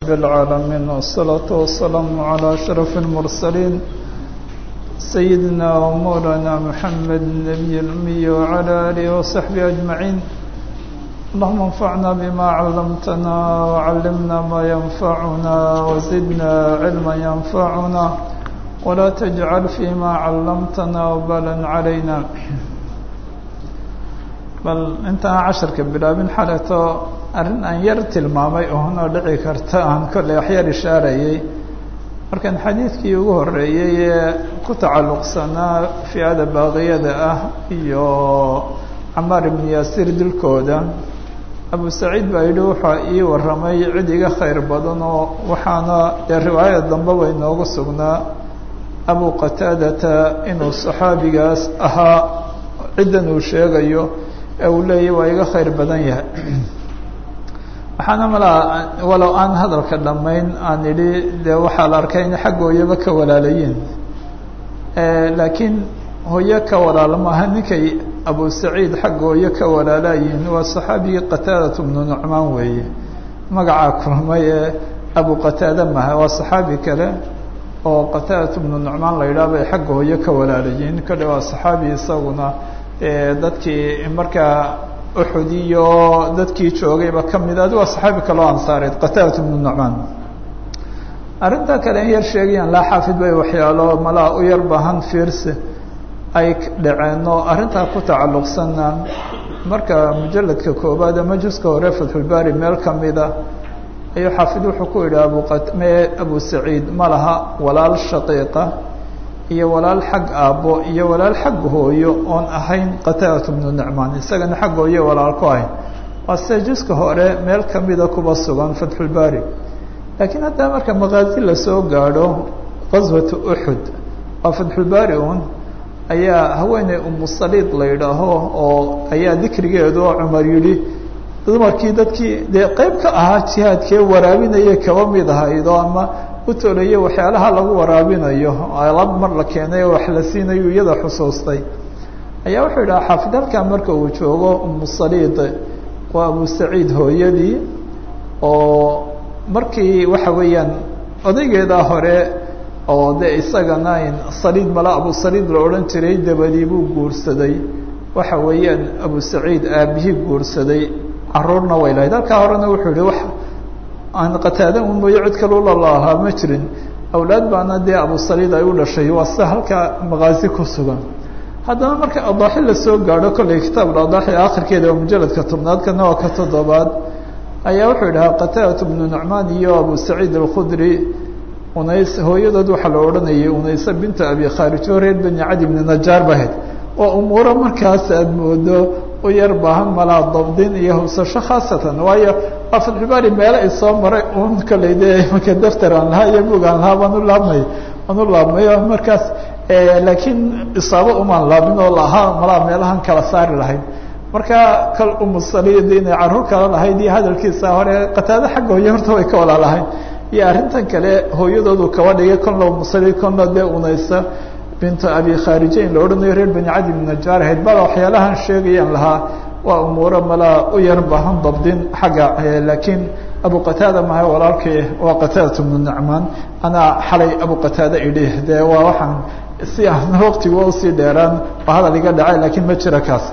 العالمين والصلاة والسلام على أشرف المرسلين سيدنا ومولانا محمد النبي الأمي وعلى آله وصحبه أجمعين اللهم انفعنا بما علمتنا وعلمنا ما ينفعنا وزدنا علما ينفعنا ولا تجعل فيما علمتنا وبالا علينا bal intaan casharka bilaabin xaleeto arrin aan yar tilmaamay oonoo dhici karta aan kolley waxyar ishaarayay markaan xadiidkii ugu horeeyey ee ku tacalluqsanaa fi'ada baaqiyada ah iyo camaar ibnu yaasiir dilkooda abu saciid baa yidhi waxaa ii warramay cid iga khayr badan oo waxaana dee riwaayada dambeba inoogu sugnaa abu qataadata inuu saxaabigaas ahaa ciddan uu sheegayo ee uu leeyahy waa iga khayr badan yahay waxaana malaa walow aan hadalka dhammayn aan idhi dee waxaa la arkay in xagga hooyaba ka walaalayiin laakiin hooyo ka walaalo maaha ninkay abu saciid xagga hooyo ka walaalaayihin waa saxaabigii qataadat bnu nucmaan weeye magacaa kulmay ee abu qataada maha waa saxaabi kale oo qataadat bnu nucmaan la yidhaah bay xagga hooyo ka walaalayihin kale waa saxaabi isaguna dadkii markaa uxud iyo dadkii joogayba kamid adi waa saxaabi kaloo ansaareed qataadat bnu nucmaan arrintaa kale in yar sheegayaan laa xaafid bay waxyaalo malaa u yar baahan fiirsi ay dhaceen oo arrintaa ku tacalluqsana marka mujaladka koobaad ama juska hore fatxulbaari meel kamida ayuu xaafid wuxuu ku yidhi abume abu saciid ma laha walaal shaqiiqa iyo walaal xag aabbo iyo walaal xag hooyo oon ahayn qataadat bnu nucmaan isagana xag hooyo walaal ku ahayn waa sida juska hore meel kamida kuba sugan fatxulbaari laakiin haddaa marka maqaazi lasoo gaadho qaswatu uxud waa fatxulbaari un ayaa haweeney umusaliid la yidhaaho oo ayaa dikrigeedu oo cumar yidhi dumarkii dadkii dee qeyb ka ahaa jihaadkee waraabinaya kaba mid ahaydo ama utolaya waxyaalaha lagu waraabinayo lab mar la keenay oo wax la siinayo iyada xusuustay ayaa wuxuu yidhaha xaafid halkaa marka uu joogo umusaliid waa abu saciid hooyadii oo markii waxa weeyaan odaygeedaa hore oo de isagana saliid mala abu saliid la odhan jiray dabadii buu guursaday waxa weeyaan abu saciid aabihii guursaday caruurna way lahayd halkaa horena wuxuu yihi wax aan qataada un mooyo cid kale ulalahaa ma jirin awlaad baana dee abu saliid ay u dhashay waa sida halkaa maqaazi ku sugan haddana marka adaaxi lasoo gaadho kolley kitaab adaaxi akhirkeeda waa mujaladka tobnaad kana waa ka toddobaad ayaa wuxuu idhahaa qataadat bnu nucmaan iyo abu saciid alkhudri unays hooyadood waxaa la odhanayay unayse binta abi khaarij oo reer beni cadi bni najaar bahayd waa umuuro markaas aada moodo u yar baahan malaa dabdin iyo hubsasho khaasatan waayo waa fatxubaari meelo i soo maray un kolley dee marka daftar aan lahaa iyo bug aan lahaa baan u laabmay aan u laabmay oo markaas laakiin isaabo umaan laabin oo lahaa malaa meelahan kala saari lahayd marka kal umusaliid inay caruur kala lahayd iyo hadalkiisa hore qataado xagga hooye horta way ka walaalahayn iyo arrintan kale hooyadoodu kaba dhigay konla umusaliid konla dee unaysa bintu abi khaarijeyn la odhanayo reer beni cadi bn najaar ahayd bala waxyaalahan sheegayaan lahaa waa umuuro malaa u yar bahan dabdin xagga laakiin abu qataada maha walaalkii waa qataadat bnu nucmaan anaa xalay abu qataada idhi dee waa waxaan si aan waqtigu usii dheeraan waa hadal iga dhacay laakiin ma jira kaas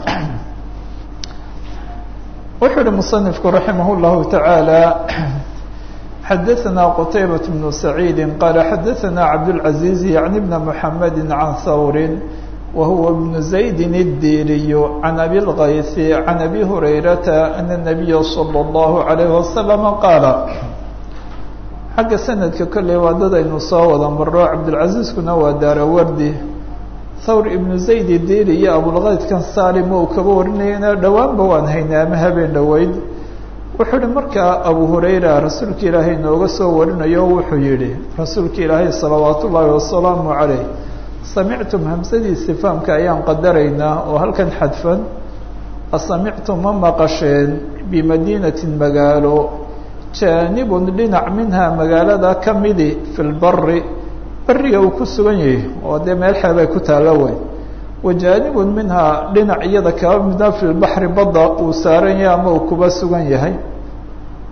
wuxuu yihi musanifku raximah llahu tacaala xadaثna qtaybaة بن سacيidi qal xadaثna cabdالعaزيز yعnي بn mحamedi عan hawri wahuwa بن زaydi الdiriy عan abi الغayث عan abi هurayrata أن النabiya slى الlaه عalيه وasلم qaala xagga sanadka kolley waa dad aynu soo wada maro cabdالعaزيزkuna waa daarawardi thawr ibnu zayd diri iyo abulkaydkan salim uu kaba warinayana dhowaanba waan haynay ama habeen dhoweyd wuxuu yihi markaa abu hurayra rasuulka ilaahay nooga soo warinayo wuxuu yihi rasuulka ilaahay salawaat ullaahi wasalaamu calayh samictum hamsadii sifaamka ayaan qadaraynaa oo halkan xadfan asamictum ma maqasheen bimadiinatin magaalo jaanibun dhinac minhaa magaalada ka midi fi lbari beriga uu ku sugan yahay oo dee meel xeebay ku taalla wey wajaanibun minhaa dhinac iyada kaba midna fi lbaxri badda uu saaran yahay ama uu kuba sugan yahay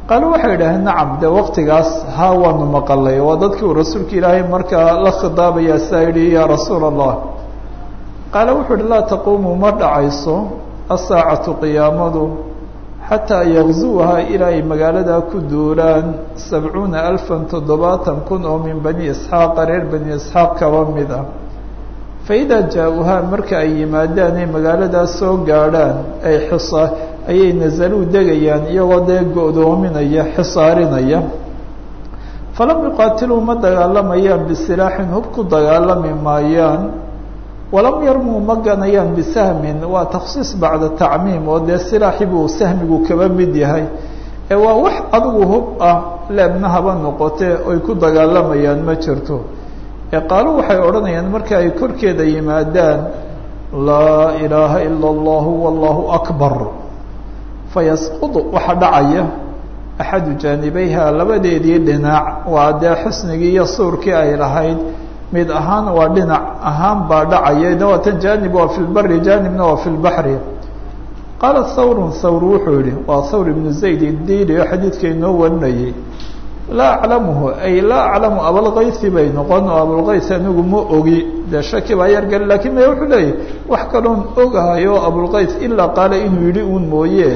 qaalo waxay idhaaheen nacam dee waktigaas haa waanu maqalay waa dadkii uu rasuulka ilaahay markaa la khidaabaya saa yidhi yaa rasuula allah qaale wuxuu uhi laa taquumu ma dhacayso asaacatu qiyaamadu xataa yakzuuhaa ilaa ay magaaladaa ku duulaan sabcuuna alfan toddobaatan kun oo min bani isxaaqa reer bani isxaaq kaba mid ah fa idaa jaa-uhaa marka ay yimaadaan ay magaaladaas soo gaadhaan ay xisa ayay nasaluu degayaan iyagoo dee go-doominaya xisaarinaya falam yuqaatiluu ma dagaalamayaan bisilaaxin hub ku dagaalami maayaan walam yarmuu ma ganayaan bisahmin waa takhsiis bacda tacmiim oo dee silaaxi buu sahmigu kaba mid yahay ee waa wax adigu hub ah leebna haba noqotee oy ku dagaalamayaan ma jirto ee qaalo waxay odhanayaan marka ay korkeeda yimaadaan laa ilaaha ila allahu wallahu akbar fayasqudu waxa dhacaya axadu jaanibayha labadeedii dhinac waa dee xusnigii iyo suurkii ay lahayd mid ahaan waa dhinac ahaan baa dhacaya de waa tan jaanib waa fi lbari jaanibna waa fi lbaxri qaala thawrun thawr wuxuu yihi waa thawr ibnu zayd idili oo xadiidka inoo warinayay laa aclamuhu ay laa aclamu abalkaysi bay noqon oo abulkays anigu ma ogi dee shaki baa yar gali lakin me wuxuu leeyahy wax kaloon ogahayo abulkays ilaa qaala inuu yidhi uun mooye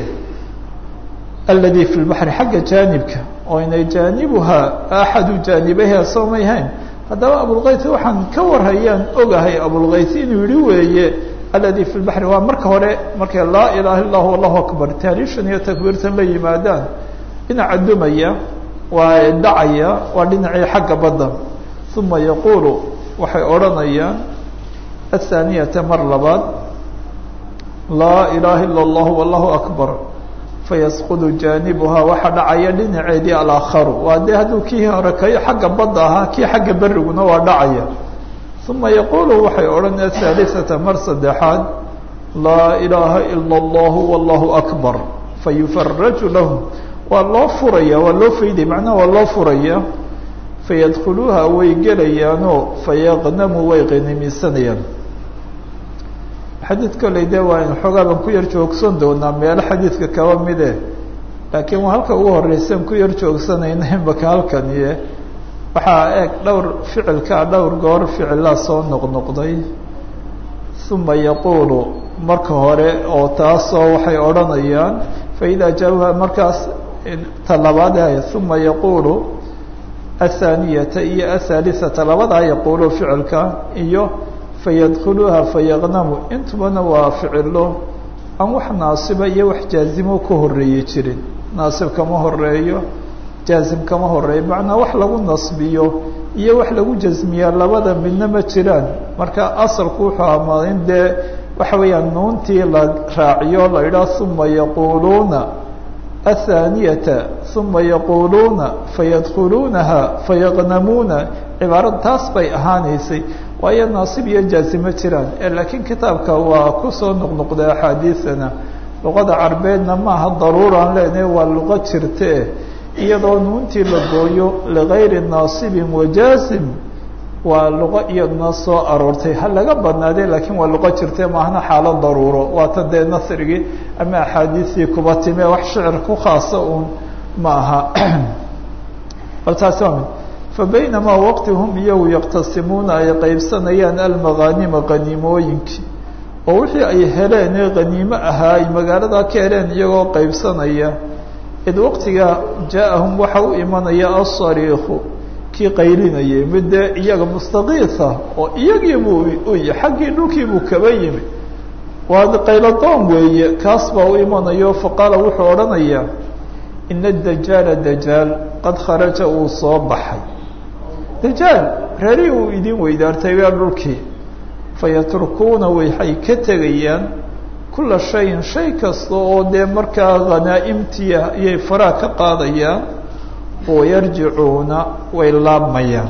aladi fi lbaxri xagga jaanibka oo inay jaanibuhaa axadu jaanibayha soo may hayn haddaba abulkays waxaan ka warhayaan ogahay abulkays inuu yihi weeye aladi fi lbaxri waa marka hore markay laa ilaha illa hu allahu akbar taariishan iyo takbiirtan la yimaadaan dhinaca dumaya waa dhacaya waa dhinacii xagga badda uma yaquulu waxay odhanayaan athaaniyata mar labaad laa ilaha ila allahu wallahu akbar fayasqudu jaanibuhaa waxaa dhacaya dhinaceedii alaakharu waa dee hadduu kii hore kayo xagga badda ahaa kii xagga beriguna waa dhacaya uma yaquulu waxay odhan ahaalisata mar saddexaad laa ilaaha ila allahu wallahu akbar fayufaraju lahum waa loo furaya waa loo fayday macnaha waa loo furaya fayadkhuluuha way gelayaanoo fayaqnamu way qanimisanayaan xadiid kolley dee waa in xoogaa baan ku yar joogsan doonaa meelo xadiidka kaba mide laakiin waa halka ugu horeysan ku yar joogsanayna imaka halkaniye waxaa eeg dhowr ficilkaa dhowr goor ficilaa soo noqnoqday uma yaquulu marka hore oo taasoo waxay odhanayaan faidaa jaabuha markaas ta labaad uma yaquulu athaaniyata iyo athaalisata labadaa yaquulu ficilka iyo fayadkhuluuha fayaqnamu intubana waa ficilo aan wax naasiba iyo wax jaazimo ka horeeye jirin naasib kama horeeyo jaazim kama horeeyo macnaa wax lagu nasbiyo iyo wax lagu jasmiyaa labada midna ma jiraan marka asalku wuxuu amaa in dee waxa weeyaan nuuntii la raaciyo la idhaah uma yaquuluuna athaaniyata uma yaquuluuna fayadkhuluunaha fayaqnamuuna cibaarada taas bay ahaanaysay waayo naasib iyo jaazimo jiraan laakiin kitaabka waa kusoo noqnoqday axaadiidana luqada carbeedna maaha daruuraan leenahay waa luqo jirte iyadoo nuuntii la gooyo ligayri naasibin wajaazim waa luqo iyaduna soo aroortay ha laga badnaadee laakiin waa luqo jirte maahna xaalo daruuro waata dee nasrigii ama axaadiistii kuba time wax shicir ku khaasa uun ma aha bal taasi waa mid fabaynamaa waqti hum iyagu yaqtasimuuna ay qeybsanayaan almaghaanima qaniimooyinkii oo wixii ay heleen ee qaniimo ahaa ay magaalada ka heleen iyagoo qeybsanaya id waqtiga jaa-ahum waxa u imanaya asariiku kii qaylinayay mid dee iyaga mustakiisa oo iyagiibuu uy xaggii dhulkiibuu kaba yimi waa qayladoon weeye kaas baa u imanayo faqaala wuxuu odhanayaa ina dajaala dajaal qad kharaja uu soo baxay dajaal reerihii uu idin weydaartay waa dhulkii fayatrukuuna waxay ka tegayaan kula shayin shay kasta oo dee markaa khanaa'imtii ayay faraha ka qaadayaan wayarjicuuna way laabmayaan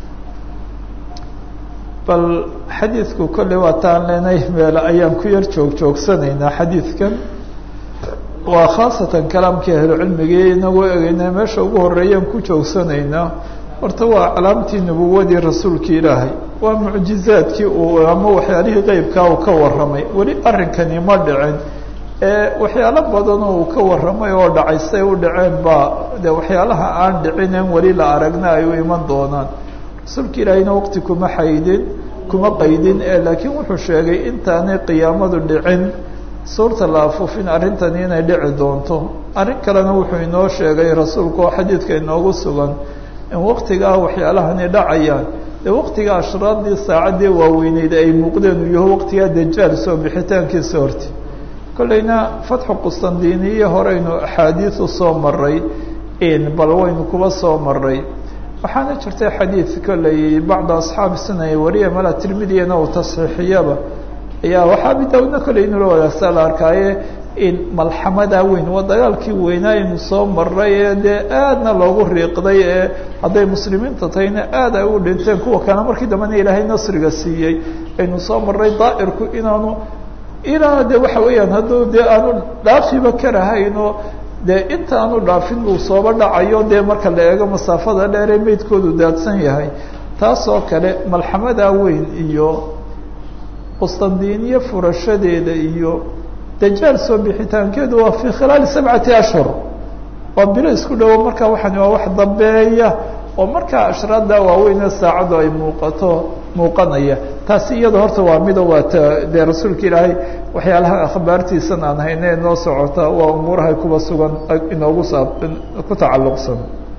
bal xadiidku kolley waa taan leenay meele ayaan ku yar joog joogsanaynaa xadiidkan waa khaasatan kalaamkii ahlucilmigii inagoo egeyna meesha ugu horeeyaan ku joogsanaynaa horta waa calaamtii nubuwadii rasuulki ilaahay waa mucjizaadkii uu ama waxyaalihii qeybkaa uu ka warramay weli arrinkani ma dhicin waxyaalo badan oo uu ka warramay oo dhacay say u dhaceen baa de waxyaalaha aan dhicinen weli la aragna ay u iman doonaan rasuulka ilaahayna waqti kuma xaydin kuma qaydin laakiin wuxuu sheegay intaanay qiyaamadu dhicin suurta la afuufin arrintani inay dhici doonto arrin kalena wuxuu inoo sheegay rasuulku oo xadiidka inoogu sugan in waqtigaa waxyaalahani dhacayaan dee waqtiga ashraadii saacaddii waaweyneyd ay muuqdeen uu yaho waqtigaa dajaal soo bixitaankiisa horti kollayna fatxu qustandiniye horeynu axaadiisu soo maray bal waynu kuba soo maray waxaana jirtay xadiid kolley bacda asxaabi suna ay wariya mala tirmidiyana uu tasxiixiyaba ayaa waxaa abi daawudna kolley inula wadaagsaa la arkaaye in malxamadaa weyn waa dagaalkii weynaa aynu soo maray ee dee aadna loogu riiqday ee hadday muslimiinta tahayna aad ay u dhinteen kuwa kale markii dambena ilaahay nasriga siiyey aynu soo maray daa'irku inaanu ilaa de waxa weeyaan hadduu dee aanu dhaafiba karahayno dee inta aanu dhaafin uu sooba dhacayo dee marka la eego masaafada dheer ee meydkoodu daadsan yahay taasoo kale malxamadaa weyn iyo qustandiniye furashadeeda iyo dajaal soo bixitaankeedu waa fii khilaali sabcati ashhur waa bilo isku dhowo marka waxani waa wax dambeeya oo markaa ashraadda waaweynee saacaddu ay muuqato muuqanaya taasi iyada horta waa mido waa t dee rasuulka ilaahay waxyaalaha akhbaartiisan aan hayne noo socota waa umuurahay kuba sugan inoogu saab ku tacalluqsan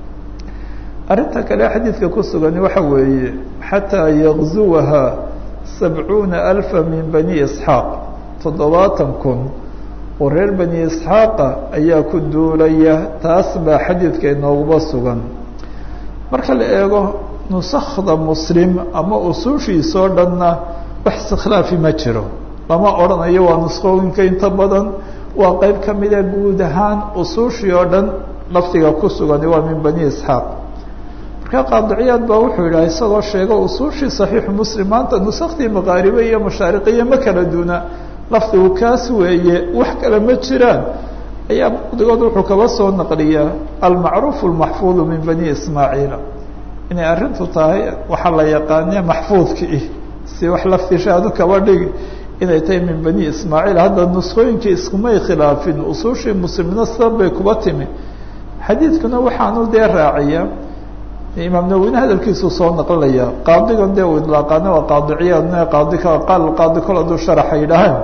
arrinta kale xadiidka ku sugani waxa weeye xataa yakzuwaha sabcuuna alfa min bani isxaaq toddobaatan kun oo reer bani isxaaqa ayaa ku duulaya taas baa xadiidka inooguba sugan marka la eego nusakda muslim ama usuushiisoo dhanna wax istikhlaafi ma jiro lama odhanayo waa nuskooyinka inta badan waa qeyb ka mida guud ahaan usuushii oo dhan lafdiga ku sugani waa min bani isxaaq marka qaadiciyaad baa wuxuu yidhaha isagoo sheega usuushii saxiixu muslim maanta nusakhdii maqaaribe iyo mashaariqiya ma kala duuna lafdigu kaas weeye wax kale ma jiraan ayaa bacdigood wuxuu kaba soo naqliyaa almacruufu almaxfuudu min bani ismaaciila inay arrintu tahay waxaa la yaqaane maxfuudkii si wax laftishaadu kaba dhigi inay tahay min bani ismaaciil hadda nuskooyinkii iskumay khilaafin usuushii muslimna sabab bay kuba timi xadiidkuna waxaanu dee raaciya imaam nawine hadalkiisuu soo naqlinaya qaadigan dee uu idlaaqaana waa qaadiciyaadna qaadi qaal qaadi kol hadduu sharaxa yidhaahaan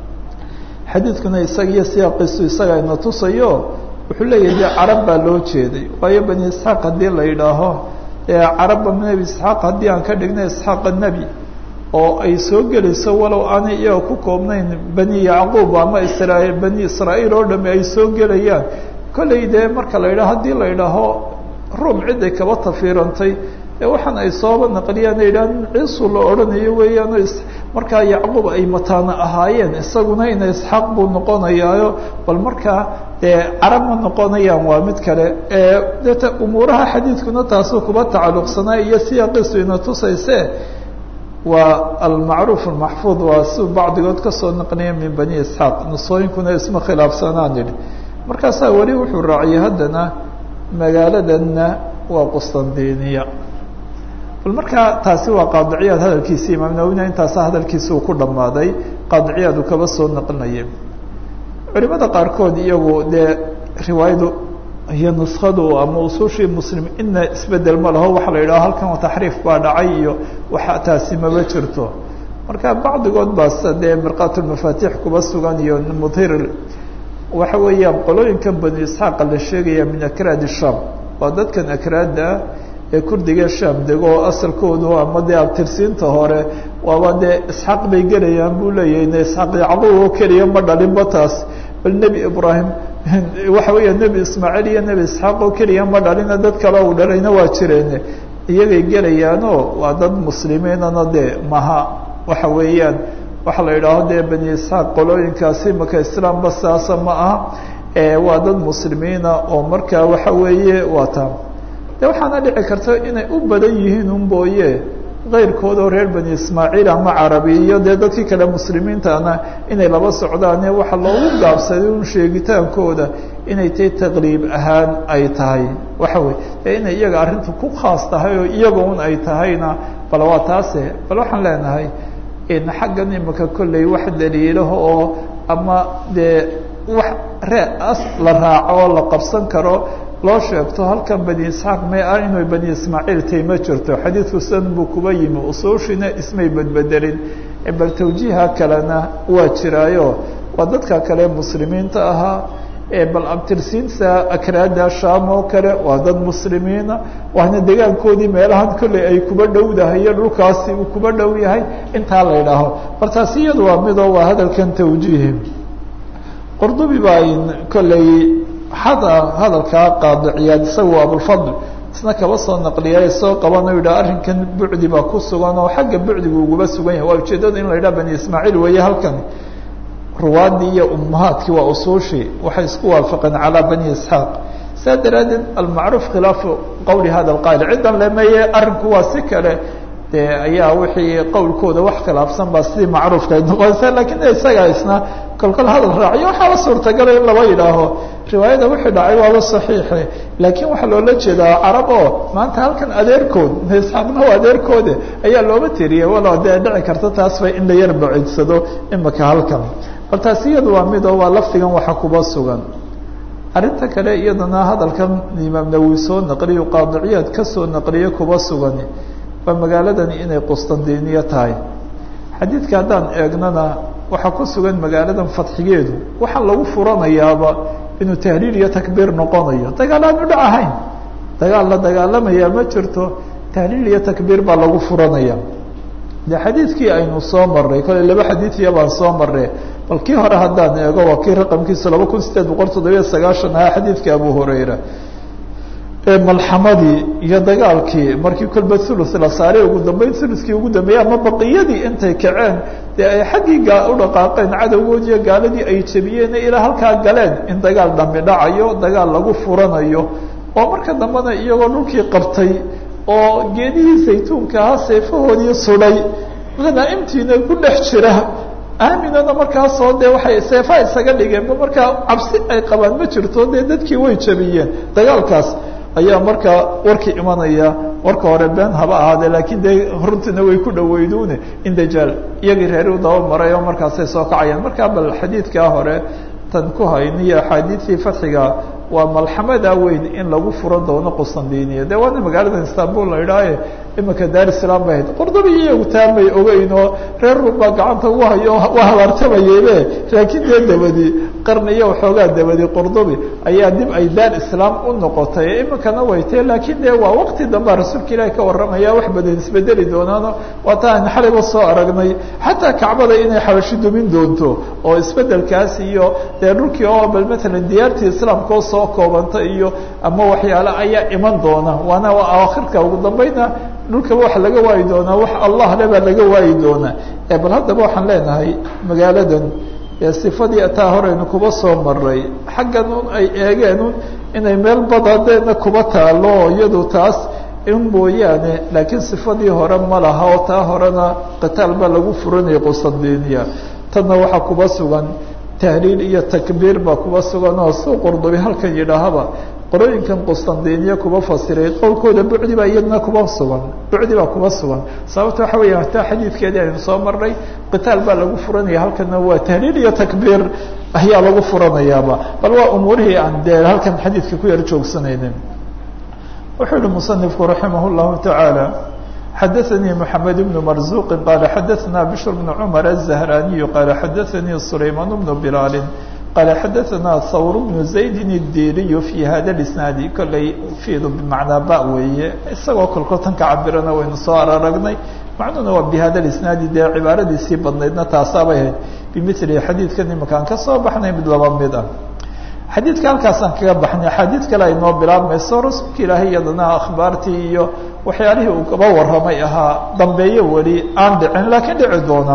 xadiidkuna isaga iyo siyaaqiisu isaga ina tusayo wuxuu leeyahay dee carab baa loo jeeday waayo bani isxaaq haddii la yidhaaho carabba nebi isxaaq haddii aan ka dhigna isxaaqa nebi oo ay soo gelayso walow aanay iyaga ku koobnayn bani yacquub ama israa bani israa'iil oo dhami ay soo gelayaan kollay dee marka la yidhaho haddii la yidhaaho ruum ciday kaba tafiirantay ee waxaan ay sooba naqliyaan ay yidhaha ciisu la odhanayo weeyaan markaa yacquub ay mataana ahaayeen isaguna ina isxaaq buu noqonayaayo bal markaa dee carab ma noqonayaan waa mid kale deta umuuraha xadiidkuna taasuu kuba tacalluqsanaa iyo siyaaqiisu ina tusayse waa almacruuf almaxfuud waa si bacdigood kasoo naqliya min bani isxaaq nusooyinkuna isma khilaafsanaan yidhi markaasaa weli wuxuu raaciyay haddana magaaladanna waa qustandiniya bal markaa taasi waa qaadiciyaad hadalkiisi imaam nawina intaasa hadalkiisi uu ku dhammaaday qaadiciyaad uu kaba soo naqlinaya culimada qaarkood iyagu dee riwaayadu iyo nuskadu ama usuushii muslim ina isbedel ma laho waxa la yidhaho halkan taxriif baa dhacay iyo waxa taasi maba jirto marka bacdigood baas dee mirqaatulmafaatix kuba sugan iyo mudhir waxa weeyaan qolooyinkan banu isxaaqa la sheegaya min akraadi sham waa dadkan akraada ee kurdiga sham dego oo asalkoodu ama dee abtirsiinta hore waaba dee isxaaq bay gelayaan buu leeyahay ne isxaaq yacquub oo keliya ma dhalinba taas bal nebi ibraahim waxa weeya nebi ismaaciil iyo nebi isxaaq oo keliya ma dhalina dad kale uu dhalayna waa jireen iyagay gelayaanoo waa dad muslimiinana dee maha waxa weeyaan waxa la yidhaaho dee bani isxaaq qolooyinkaasi maka islaamba saasa ma aha waa dad muslimiina oo markaa waxa weeye waa taa de waxaana dhici karta inay u badan yihiin un booye keyrkood oo reer bani ismaaciil ama carabi iyo dee dadkii kale muslimiintana inay laba socdaane waxa loogu gaabsaday un sheegitaankooda inay tahay taqliib ahaan ay tahay waxa wey ee inay iyaga arrintu ku khaas tahay oo iyaga un ay tahayna bal waa taase bal waxaan leenahay xaggan imika kolley wax daliilaha oo ama dee wax ree as la raaco oo la qabsan karo loo sheegto halkan bani isxaaq may ah inuu bani ismaaciil tay ma jirto xadiidku san buu kuba yimi usuushina ismay bedbedelin bal tawjiiha kalena waa jiraayo waa dadka kale muslimiinta ahaa bal abtirsiinta akraada sham oo kale waa dad muslimiina waana degaankoodii meelahan kolley ay kuba dhowdahayo dhulkaasi uu kuba dhow yahay intaa la idhaaho bal taasi iyadu waa midoo waa hadalkan tawjiihi qurdubi baa kolley hada hadalkaa qaadiciyaad isaga abulfadl isna kaba soo naqliya soo qabano yidhaha arrinkan bucdi baa ku sugan oo xagga bucdigu uguba sugan yahay waa ujeedada in la yidhaha bani ismaaciil weeye halkan ruwaadii iyo ummahaadkii waa usuushii waxay isku waafaqeen calaa bani isxaaq saa daraaddeed almacruuf khilaafu qowli hada alqaa'il ciddan lemeye arrinku waa si kale de ayaa wixii qowlkooda wax khilaafsan baa sidii macruufka ay noqonaysa lakin isaga isna kolkol hadal raaciyo waxaaba suurtagala in laba yidhaaho riwaayada wixii dhacay waaba saxiixe laakiin waxaa loola jeedaa carab oo maanta halkan adeerkood isxaaqna waa adeerkoode ayaa looba tiriyey walo dee dhici karta taas bay in la yar bacidsado imika halkan bal taasi iyadu waa mid oo waa lafdigan waxa kuba sugan arrinta kale iyadana hadalkan imaam nawowi soo naqliyo qaadiciyaad kasoo naqliye kuba sugan waa magaaladani inay qustandiniya tahay xadiidka haddaan eegnana waxaa ku sugan magaaladan fadxigeedu waxaa lagu furanayaaba inuu tahliil iyo takbiir noqonayo dagaal aan u dhac ahayn dagaal la dagaalamayaa ma jirto tahliil iyo takbiir baa lagu furanaya de xadiidkii aynu soo marray kole laba xadiidiya baan soo marray bal kii hore haddaan eego waa kii raqamkiisa laba kun sideed boqol toddobiya sagaashan ahaa xadiidka abu hurayra ee malxamadii iyo dagaalkii markii kolba ulus la saaray ugu dambeyn uluskii ugu dambeeyey ama baqiyadii intay kaceen dee ay xaggii u dhaqaaqeen cadowgoodiiyo gaaladii ay jebiyeen ilaa halkaa galeen in dagaal dhambi dhacayo dagaal lagu furanayo oo marka dambena iyagoo dhulkii qabtay oo geedihii saytuunka ahaa seefahoodii sudhay hanaaimtiina ku dhex jira aaminana markaasoo dee waxay seefaha isaga dhigeenba markaa cabsi ay qabaan ma jirto dee dadkii way jabiyeen dagaalkaas ayaa markaa warkii imanaya warka hore been haba ahaadee laakiin dee runtiina way ku dhaweyduune in dajaal iyagii reeri u daba maray oo markaasay soo kacayaan markaa bal xadiidkaa hore tan ku hayniyo axaadiidtii fatxiga waa malxamada weyn in lagu furan doono qustandiniya de waana magaalada istanbul la idhaahe imika dar islam bay hayd qurdubi iyagu taamay ogeyn oo reer rum baa gacanta ugu hayo waa habaartamayebe laakiin dee dabadi qarni iyo waxoogaa dabadi qurdubi ayaa dib ay daar islaam u noqotay imikana way tahe laakiin de waa waqti dambea rasuulka ilaahi ka warramaya wax badan isbedeli doonaano waata aan xaliba soo aragnay xataa kacbada inay xabashi dumin doonto oo isbedelkaas iyo dee dhulkii oo bal matalan diyaartii islaamka oo soo koobanta iyo ama waxyaale ayaa iman doona waana akhirka ugu dambayna dhulkaba waxa laga waayi doonaa wax allah le baa laga waayi doonaa bal haddaba waxaan leenahay magaaladan sifadii taa horeynu kuba soo maray xaggan un ay eegeen un inay meel badadeedna kuba taalo iyadu taas in mooyaane laakiin sifadii hore ma laha oo taa horena qitaal baa lagu furanayay qustandiniya tanna waxaa kuba sugan tahliil iyo takbiir baa kuba sugan oo suu qurdubi halkan yidhaahaba qorooyinkan qustandiniya kuba fasiray qowlkooda bucdi baa iyadna kuba sugan bucdi baa kuba sugan sababta waxa weya taa xadiidkeedii aynu soo marnay qitaal baa lagu furanaya halkana waa tahliil iyo takbiir ayaa lagu furanayaaba bal waa umuurihii aan dee halkan xadiidka ku yar joogsanaynin wuxuu yihi musanifku raximah llahu tacaala xadaثnي محamed بن مرزuq qال xadaثna بشhr بن cمر الزهراني qال xadaثnي سlayman بن بlال qال xadaثna hwr بن زayd الdiriy في hada الاسناad koley fidu bmacnaa ba weeye isagoo kolkotan ka cabirana waynu soo araragnay macnuhuna waa bhada الاسناadi dee cibaaradiisii badnaydna taasaabay ahayd bmili xadiidkan imakaan ka soo baxnay mid laba mid ah xadiidka halkaasaan kaga baxnay axaadiid kale ay noo bilaabmayso rasuulka ilaahay iyadana akhbaartii iyo waxyaalihii uu kaba warramay ahaa dambeeyo weli aan dhicin laakiin dhici doona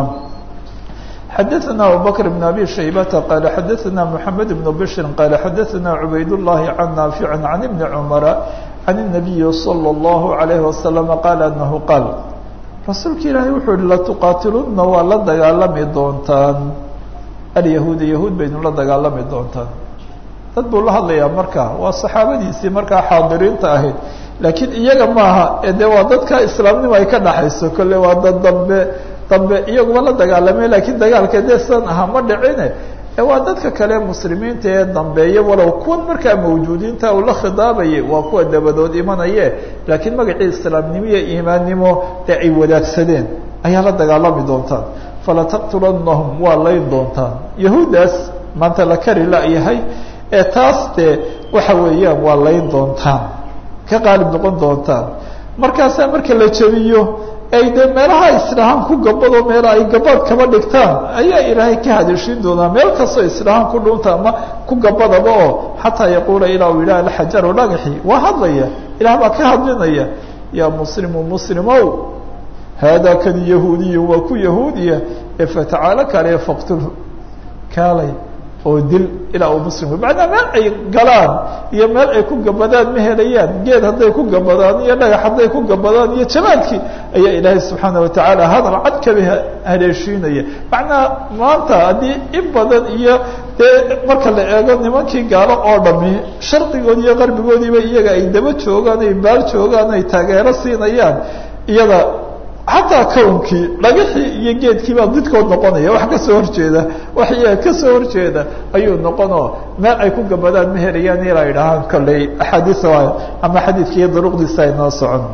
xadaثna abubakr بn abi shaybata qaala xadaثna mحamed بn bshri qaala xadaثna cubayd الlahi can naafici can ibni cmara can الnabiyi slى الlahu عalayه wasalam qaala anahu qaal rasuulka ilaahay wuxuu yihi latuqaatiluna waa la dagaalami doontaan alyahuuda yahuud baynu la dagaalami doontaan dad buu la hadlayaa marka waa saxaabadiisii markaa xaadiriinta ahayd laakiin iyaga maaha ee de waa dadka islaamnimo ay ka dhaxayso kolle waa dad dambe dambe iyaguba la dagaalamay laakiin dagaalka dee sidan ahaa ma dhicine ee waa dadka kale muslimiinta ee dambeeya walow kuwan markaa mawjuudiinta uu la khidaabayay waa kuwa dabadood imanaye laakiin magacii islaamnimo iyo iimaannimo dee ay wadaagsadeen ayaa la dagaalami doontaan falataqtulannahum waa layn doontaan yahuuddaas maanta la kari la-yahay ee taas dee waxa weeyaan waa layn doontaan ka qaalib noqon doontaan markaasaa marka la jebiyo ay dee meelaha isdhahaan ku gabado meela ay gabaad kaba dhigtaan ayaa ilaahay ka hadashin doonaa meel kastoo isdhahaan ku dhunta ama ku gabadaba oo xataa yaquula ilaa uu yidhaha alxajaru dhagaxi waa hadlaya ilaah baa ka hadlinaya yaa muslimu muslimow haadaa kan yahuudiyu waa ku yahuudiya ee fatacaalo kale faqtulhu kaalay oo dil ilaa uu muslimku macnaa meel ay galaan iyo meel ay ku gabadaan ma helayaan geed hadday ku gabadaan iyo dhagax hadday ku gabadaan iyo jamaadkii ayaa ilaahay subxaana watacaala hadal cad kaba haleeshiinaya macnaa maanta haddii in badan iyo dee marka la eego nimankii gaalo oo dhami shardigoodi iyo qarbigoodiiba iyaga ay daba joogaan ay baal joogaan ay taageero siinayaan iyada xataa kawnkii dhagaxii iyo geedkii baa didkood noqonaya wax kasoo horjeeda wax iyaga kasoo horjeeda ayuu noqonoo meel ay ku gabadaan ma helayaan ilaa idhahaan kolley axaadiis ama xadiidkiiyo duruqdiisa ay noo socon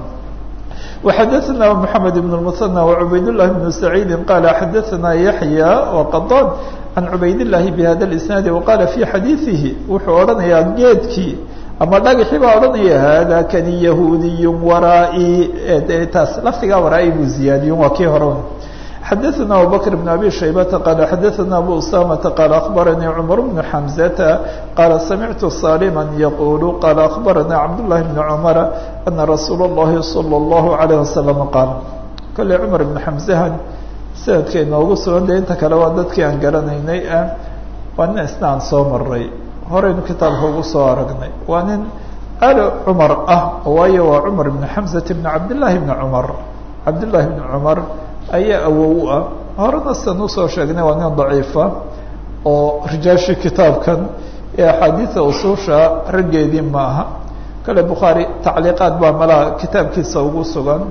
وxadثna محamed بن المثنى وعubayd للhi بن سعيid qال xadثna yaحyى وqطاn عan cubayd اللahi بhada الاسناad وqala في xadiiثihi wuxuu odhanayaa geedkii ama dhagaxii baa odhanaya hada kani yahuudiy waraa-i taas lafdigaa waraa-i buu ziyaadiye waa kii hore xadaثna abubakr بن abi shaybata qaala xadaثna abu usamata qaala akhbaranii cmar bnu xamزata qaala samictu salima yaqulu qaala akhbarana cabdالlahi bn cmara ana rasuula اllahi salى اllahu عalيه wasalam qaal kolley cumar ibn xamزahan sanadkay noogu sugan de inta kale waa dadkii aan garanaynay waa nin isna aan soo maray horeynu kitaabka ugu soo aragnay waa nin ali cumar ah waayo waa cumar ibn xamزata bn cabdالlahi bn cumar cabdالlahi bn cumar ayaa awow u ah horena sidan usoo sheegnay waa nin daciifa oo rijaashii kitaabkan ee axaadiida usuusha raggeedii ma aha kale bukhaari tacliiqaad baa malaha kitaabkiisa ugu sugan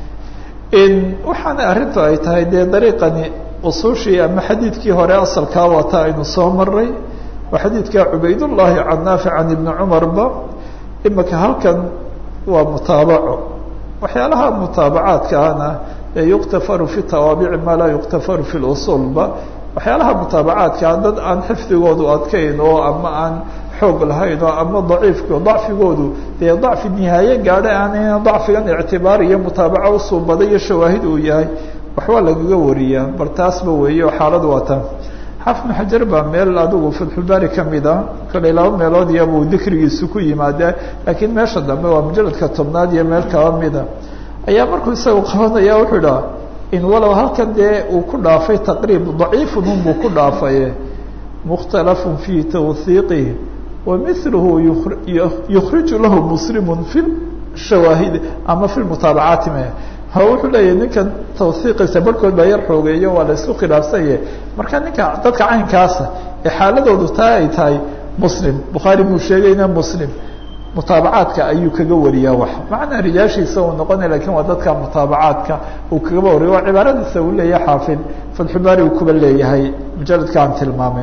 waxaana arrintu ay tahay dee dariiqani usuushii ama xadiidkii hore asalkaa wata aynu soo maray waa xadiidka cubaydullaahi can naafic can ibni cumarba imika halkan waa mutaabaco waxyaalaha mutaabacaadkaana yuktafaru fi tawaabici maa laa yuktafaru fi lusuulba waxyaalaha mutaabacaadkaa dad aan xifdigoodu adkayn oo ama aan xoog lahayn oo ama daciifko dacfigoodu dee dacfi nihaaye gaadha aan dacfigan ictibaar iyo mutaabaco usuubada iyo shawaahid uu yahay waxbaa lagaga wariyaa bal taasba weeye oo xaaladu waa taa xafnu xajar baa meel adigu fatxulbaari kamid ah kale laba meelood iyabuu dikrigiisu ku yimaadee laakiin meesha dambe waa mujaladka tobnaad iyo meel kaba mida ayaa markuu isagu qabanaya wuxuu idhaha in walow halkan dee uu ku dhaafay taqriib daciifun unbuu ku dhaafaye mukhtalafun fii tawhiiqihi wa miluhu yukhriju lahu muslimun fi shawaahid ama fi mutaabacaati me ha wuxuu leeyahy ninkan tawhiiqiisa barhkood baa yar xoogeeyo waa la isku khilaafsanye marka ninka dadka caynkaasa ee xaaladoodu taa ay tahay muslim bukhaari buu sheegayna muslim mutaabacaadka ayuu kaga wariyaa wax macnaa rijaashiisa uu noqonaya lakin waa dadka mutaabacaadka uu kagaba wariya waa cibaaradiisa uu leeyahay xaafid fatxubaari uu kuba leeyahay mujaladka aan tilmaamin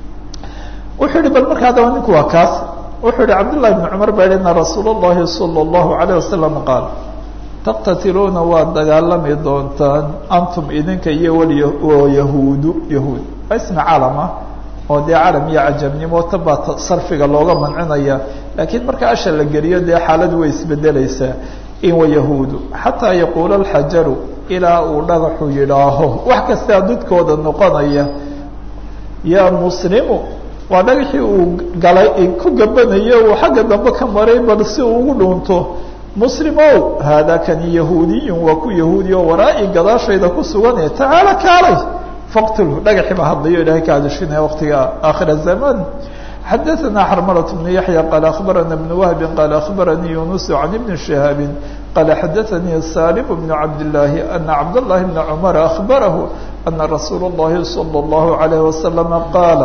wuxuu yihi bal marka haddaba ninku waa kaas wuxuu yihi cabdullahi bn cumar baa yihi ina rasuula اllahi salى اllahu alayه wasalam qaal taqtatiluuna waad dagaalami doontaan antum idinka iyo walyahuudu yahuud waa ismi calama oo dee calam iyo cajamnimo tabaa sarfiga looga mancinaya laakiin marka asha la geliyo dee xaaladu way isbedelaysaa in wayahuudu xataa yaquula alxajaru ilaa uu dhagaxu yidhaaho wax kastaa didkooda noqonaya yaa muslimu waa dhagaxii uu galay ku gabanayo uu xagga dambe ka maray bal si uu ugu dhuunto muslimow haadaa kani yahuudiyun waa ku yahuudi oo waraa-i gadaashayda ku sugane tacaala kaalay faqtulhu dhagaxii baa hadlayo ilahay ka hadashinaya waqtiga aakhira zaman xadaثna xrmlة بن yaحyى qال أخbarana بن وهب qال أخbaranii يuنس عن بن شhهاaب qال xadaثnii saلم بن cabd اللahi أنa cabd اللahi بن cمر أخbarah أنa رasuul الlahi صلى الlaه عليه وسلم qاala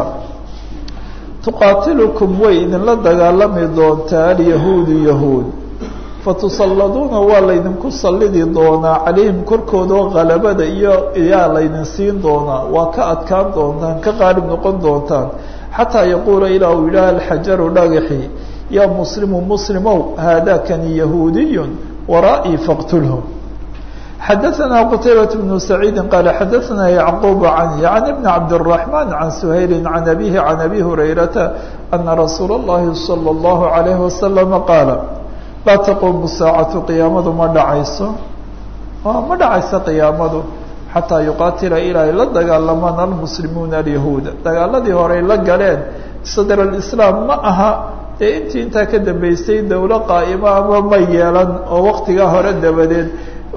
تuqاatilكم way idinla dagaalami doontaa alyahuud yahuud fatusalladuuna waa laydinku sallidi doonaa calayhim korkoodao qalabada iyo iyaa laydin siin doonaa waa ka adkaan doontaan ka qaalib noqon doontaan xataa yaquula ilaa uu yidhaha alxajaru dhagaxi yaa muslimu muslimow haadakani yahuudiyun wara'ii faqtulhu xadaثna qtaybaة بن سacيidi qala xadaثna yعquب can yعni بn cabdالرaحman can shayli can abihi can abi hurayrata ana rasuula الlahi salى الlahu عalayه wasalam qaala laa taqumu saacatu qiyaamadu ma dhacayso ma dhacayso qiyaamadu xataa yuqaatila ilaa ay la dagaalamaan almuslimuuna alyahuuda dagaaladii horey la galeen sadr اislaam ma aha dee intii intaa ka dambeysay dowlo qaa'ima ama ma yeelan oo waktigaa hore dabadeed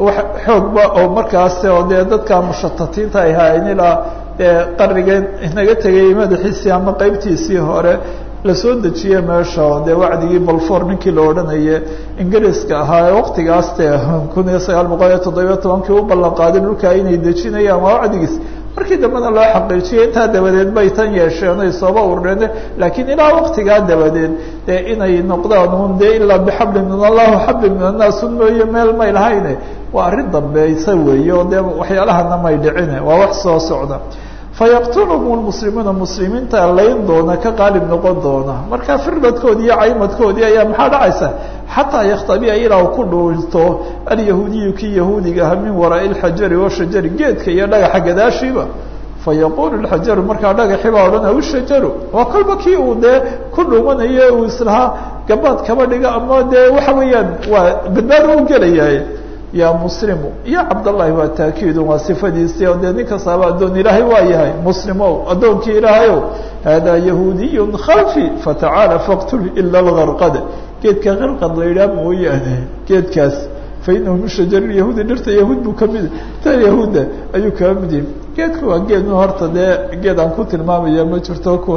xoogba oo markaas oo dee dadka mushatatiinta ay haayeen ilaa dee qarnigeen inaga tegay madaxiisii ama qeybtiisii hore lasoo dejiye meesha oo dee wacdigii balfour ninkii la odhanaye ingiriiska ahaa ee waktigaas dee kun iyo sagaal boqol iyo toddobiyo tobankii u ballan qaaday dhulkaa inay dejinayaan waa wacdigiis markii dambena loo xaqiijiyay intaa dabadeed bay tan yeesheen ay sooba urureen laakiin ilaa waktigaa dabadeed dee inay noqdaan un dee ilaa bixablin min allahu xablin min annaas un mooye meel may lahayne waa arrin dambeysa weeye oo dee waxyaalahana may dhicine waa wax soo socda fayaqtuluhum lmuslimuuna muslimiinta layn doona ka qaalib noqon doona marka firdadkoodii iyo caymadkoodii ayaa maxaa dhacaysa xataa yakhtabia ilaa u ku dhuunto alyahuudiyu kii yahuudiga aha min waraai lxajari washajari geedka iyo dhagaxa gadaashiiba fayaqulu lxajaru markaa dhagaxi baa odhanaya ushajaru waa kolba kii uu dee ku dhuumanayo uu islahaa gabaad kaba dhiga ama dee waxa weeyaan waa badbaado u gelayaay ya muslimu ya cabdallahi waa taakiidun waa sifadiisii oo dee nin kastaaba addoon ilaahay waa yahay muslimow addoonkii ilaahayow haadaa yahuudiyun khalfi fatacaala faqtul ila algarqad geedka qarqad la yidhaha mooyaane geedkaas fainahu min shajar yahuudi dhirta yahuud buu kamid ta yahuudda ayuu kaba mid yahay geedka waa geed horta dee geed aan ku tilmaamaya ma jirto ku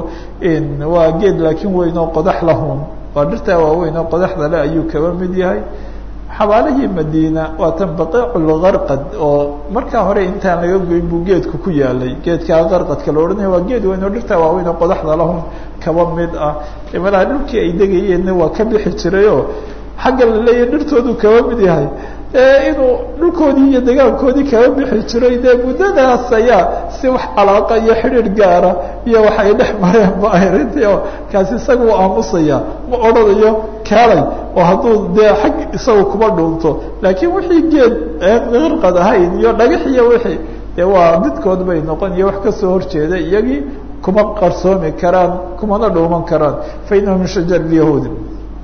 waa geed laakiin weyn oo qodax lahun waa dhirtaa waaweyn oo qodaxda le ayuu kaba mid yahay xabaalihii madiina waa tan baqiiculgarqad oo markaa hore intaan laga goyn buu geedku ku yaalay geedkaa qarqadka la odhanaya waa geed weyn oo dhirtaa waaweyn oo qodaxda lahun kaba mid ah malaha dhulkii ay degayeenna waa ka bixi jirayoo xagga la leeyahy dhirtoodu kaba mid yahay inuu dhulkoodii iyo degaankoodii kaba bixi jiray dee muddadaas ayaa si wax calaaqa iyo xidhiir gaara iyo wax ay dhex mareen ba arintii oo kaasi isaga u aamusaya ma odhanayo kaalay oo hadduu dee xag isaga kuma dhuunto laakiin wixii geed qarqad ahayn iyo dhagax iyo wixii dee waa midkood bay noqon iyo wax kasoo horjeeda iyagii kuma qarsoomi karaan kumana dhuuman karaan fa inahu min shajar yahuudi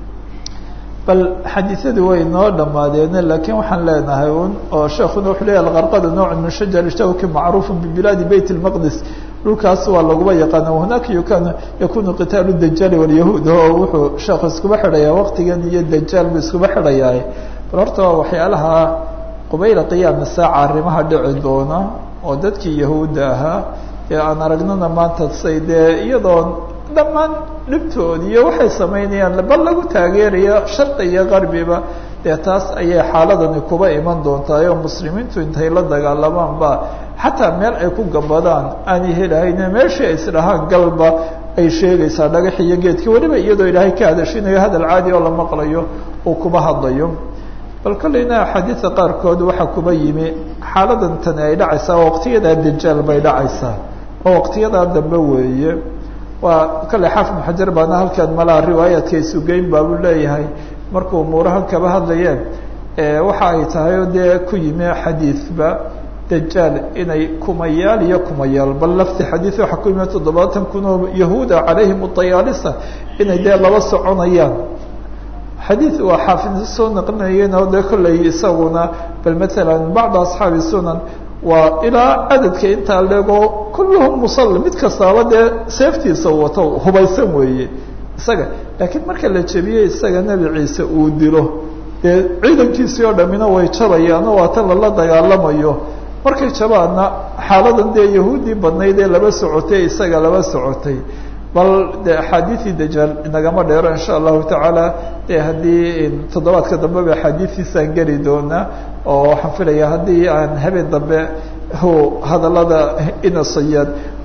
bal xadiisadii way noo dhamaadeene laakiin waxaan leenahay un oo sheekuna wuxuu leeyahy alqarqadu nooc min shajar shawki macruufu bibilaadi beyt اlmaqdis dhulkaas waa laguba yaqaana hunaka yukanu yakunu qitaalu dajaali walyahuud oo wuxuu sheekhu iskuba xidhayaa waqtigan iyo dajaal buu iskuba xidhayaa bal horta waa waxyaalaha qubayla qiyaami saaca arrimaha dhici doona oo dadkii yahuudda ahaa ee aan aragnana maanta say dee iyadoo dhammaan dhibtood iyo waxay samaynayaan bal lagu taageerayo sharqi iyo qarbiba dee taas ayay xaaladani kuba iman doontaa oo muslimiintu intay la dagaalamaan ba xataa meel ay ku gabadaan aanay helahayne meeshii ay isdhahaan galba ay sheegaysaa dhagax iyo geedkii weliba iyadoo ilaahay ka hadashinayo hadal caadi oo la maqlayo uu kuba hadlayo bal kolleyna axaadiida qaarkood waxaa kuba yimi xaaladan tani ay dhacaysaa waqtiyadaa dajaal bay dhacaysaa oo waqtiyadaa dambe weeye waa kale xaafid ibn xajar baana halkan malaha riwaayaadka isugeyn baabuu leeyahay markuu umuurahan kaba hadlayeen waxa ay tahay oo dee ku yimi xadiidba dajaal inay kumayaal iyo kumayaal bal lafti xadiid waxaa ku yimi toddobaatan kun oo yahuuda calayhim udayaalisa inay dee laba soconayaan xadiid waa xaafid soo naqlinayeen oo dee kolley isaguna bal matalan bacda asxaabi sunan waa ilaa cadadka intaa leego kulluhum musalli mid kastaaba dee seeftiisa wato hubaysan weeye isaga laakiin marka la jebiyey isaga nebi ciise uu dilo dee ciidankiisii oo dhamina way jabayaano waa tan lala dagaalamayo markay jabaanna xaaladan dee yahuuddii badnayd ee laba socotay isaga laba socotay bal de axaadiidii dajaal inagama dheero insha allahu tacaala de haddii toddobaadka dambe ba axaadiistiisaan geli doonaa oo waxaan filaya haddii aan habeen dambe hadalada inasayaad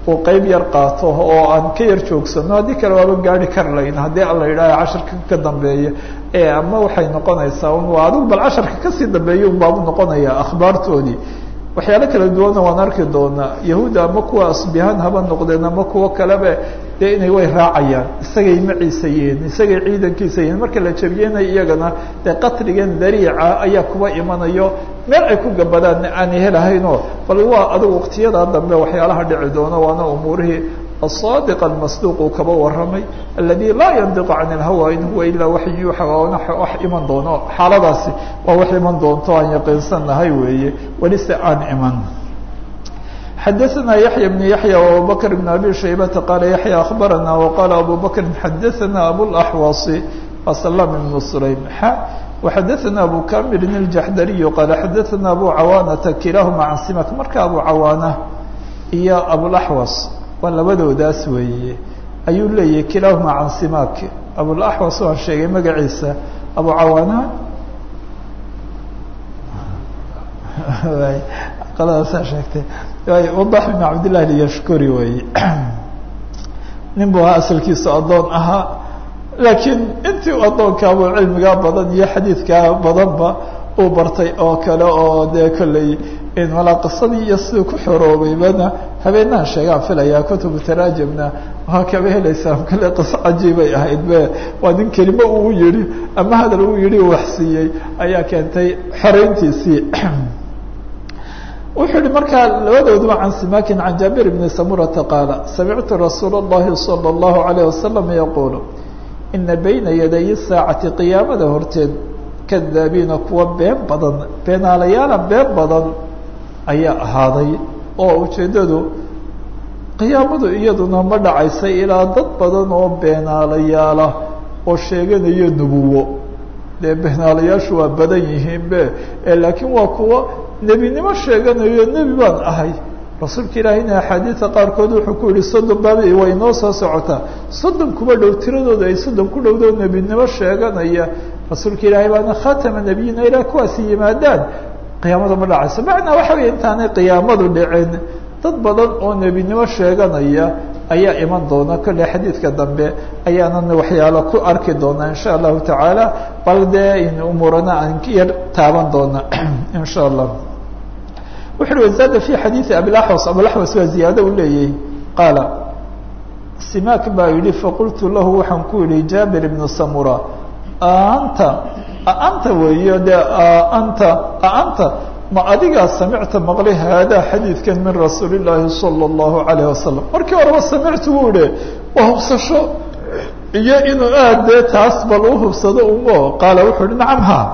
uu qeyb yar qaato oo aan ka yar joogsano haddii kale waaba gaari kar layn haddii alla yidhaaha casharka ka dambeeya ee ama waxay noqonaysaa un waa adigu bal casharka kasii dambeeya un baabu noqonaya akhbaartoodii waxyaalo kala duwanna waan arki doonaa yahuudda ama kuwa asbihaan haba noqdeen ama kuwo kaleba dee inay way raacayaan isagay maciisa yihiin isagay ciidankiisa yihiin marka la jabiyena iyagana dee qatligan dariica ayaa kuba imanayo meel ay ku gabadaan aanay helahaynoo bal waa adigu waqtiyadaa dambe waxyaalaha dhici doono waana umuurihii الصادق المصدوq uu kaba waramay الذي laa ينطق عن الهوى in huwa ilaa waxy yuuxa wax iman doono xaaladaasi waa wax iman doonto aan yaqiinsanahay weeye weli se aan iman xadaثna yaحyى بن yaحyى وabubكر بن abي شhaybةa qala yaحyى أخbarana وqala abu bكri xadaثna abوالأحوaص وسلام بن سليم وxadaثna abu kamil الجaحdري qala xadaثna abu cawاnةa kilahma can simak marka abu cawاnة iyo abوالأحوaص waa labadoodaas weeye ayuu leeyahay kilaahuma can simak abulaxwas waan sheegay magaciisa abu cawaana qaladaasaa sheegtay wadax ibn cabdillahi lyashkuri weeye nin buu ahaa asalkiisu addoon ahaa laakiin intii u addoonkaabuu cilmigaa badan iyo xadiidkaa badanba uu bartay oo kale oo dee kolley malaa qisadii iyo siduu ku xoroobeybana habeenahan sheegaan filayaa kutubu taraajimna waa kaba helaysaan kale qiso cajiibay ahayd be waa nin kelimo uu yihi ama hadal uu yihi waxsiiyey ayaa keentay xoreyntiisii wuxuu yihi markaa labadooduba can simakin can jaabir bni samurata qaala samictu rasuul اllahi salى اllahu alayh wasalam yaquulu ina bayna yaday saacati qiyaamada horteed kadaabiina kuwa been badan beenaalayaala been badan ayaa ahaaday oo ujeeddadu qiyaamadu iyaduna ma dhacaysay ilaa dad badan oo beenaalayaala oo sheeganaya nubuwo dee beenaalayaashu waa badan yihiin be laakiin waa kuwa nebinimo sheeganayo nebi baan ahay rasuulka ilaahayna axaadiida qaarkood wuxuu ku yihi soddon baabi way noo soo socotaa soddon kuba dhow tiradooda ay soddon ku dhowdo nebinimo sheeganaya rasuulka ilaahay baana khatama nebiyina ilaa kuwaasi yimaadaan qiyaamadu ma dhacayso macnaa waxa wey intaanay qiyaamadu dhicin dad badan oo nebinimo sheeganaya ayaa iman doona kolley xadiidka dambe ayaanan waxyaalo ku arki doonaa insha allahu tacaala bal dee in umuurana aan yar taaban doona insha allah wuxu uhi wazaada fi xadiidi abilaxwas abilaxwas waa ziyaado u leeyahy qaala simak baa yihi faqultu lahu waxaan ku yihi jaabir ibnu samura anta anta weeyo de anta anta ma adigaa samicta maqlay haadaa xadiidkan min rasuuli llaahi salى اllahu alayh wasalam markii horeba samictu wuu ihi waa hubsasho iyo inuu aad dee taas bal u hubsado umo qaala wuxuu ihi nacam ha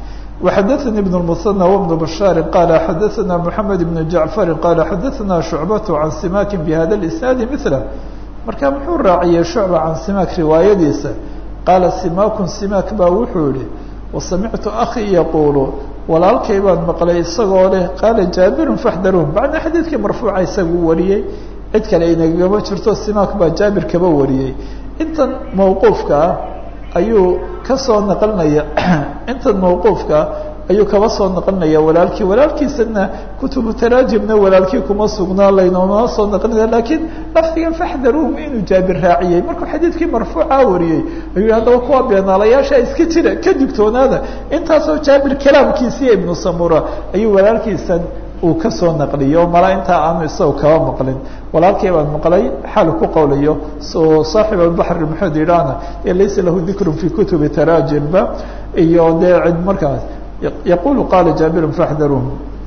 وxadaثnي بن المثنى وبن بشhاaر qال xadaثna محamed بن جaعفر qال xadaثna شhuعبة عan simak بhada الإسناaد مثله marka muxuu raaciyey شhuعبة can simak riwaayadiisa qaala simak simak baa wuxuu yihi وsamictu أخي yaqul walaalkay baan maqlay isagoo leh qaala jaaبir فاxdaruun bacda xadiidkii marfuuca isagu wariyey cid kale inagama jirto simak baa jaabir kaba wariyey intan mawquufka ah ayuu kasoo naqlinaya intan mawquufka ayuu kaba soo naqlinaya walaalkii walaalkiisana kutubu taraajimna walaalkii kuma sugnaa laynoma soo naqlinaya lakiin lafdigan faxdaruhum inuu jaabir raaciyey markuu xadiidkii marfuuca wariyey ayuu haddaba kuwa beenaalayaasha iska jira ka digtoonaada intaasoo jaabir kalaamkiisiiyo ibnu samura ayuu walaalkiisan uu kasoo naqliyo mala intaa aanu isaga kaba maqlin walaalkii baan maqlay xaal ku qowlayo so saaxib albaxr maxamed idhaana ee laysa lahu dikrun fi kutubi taraajimba iyo dee cid markaas yaqulu qala jaabirun faxdaruun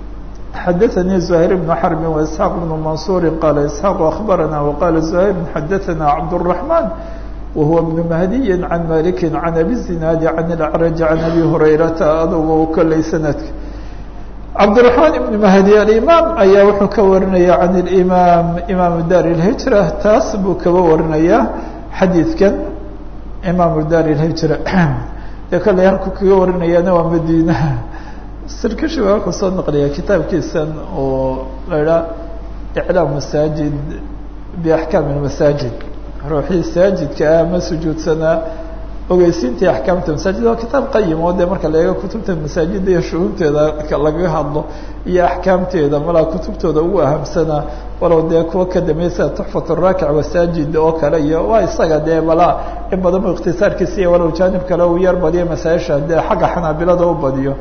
xadaثanii زuhayr bnu xarbi وaisxaaq bnu mansuuri qala isxaaq akhbarana waqala زuhayr xadaثana cabdالرaحman wahuwa bnu mahdiyi can maliki can abi zinaadi can اlacraj can abi hurayrata adugu kolley sanadka cabdالرaحmaan ibn mahdi alimaam ayaa wuxuu ka warinaya can اlimaam imaamu dar اlhijra taas buu kaba warinaya xadiidkan imaamu dar اlhijra dee kolley halku kaga warinayaana waa madiinaha sirkashi baa wuxuu soo naqliya kitaabkiisan oo la idhaha iclaam masaajid biaxkaam اmasaajid ruuxii saajidka ah ma sujuudsanaa ogeysiintii axkaamta masaajid waa kitaab qayim oo dee marka la eego kutubta masaajida iyo shuhuunteeda lagaga hadlo iyo axkaamteeda malaa kutubtooda ugu ahamsana walow dee kuwa ka dambeya sida tuxfat raakic wasaajid oo kale iyo waa isaga dee malaa in badan bu ikhtisaarkiisa iyo walow jaanib kale uu yar badiyo masaa-isha dee xagga xanaabilada u badiyo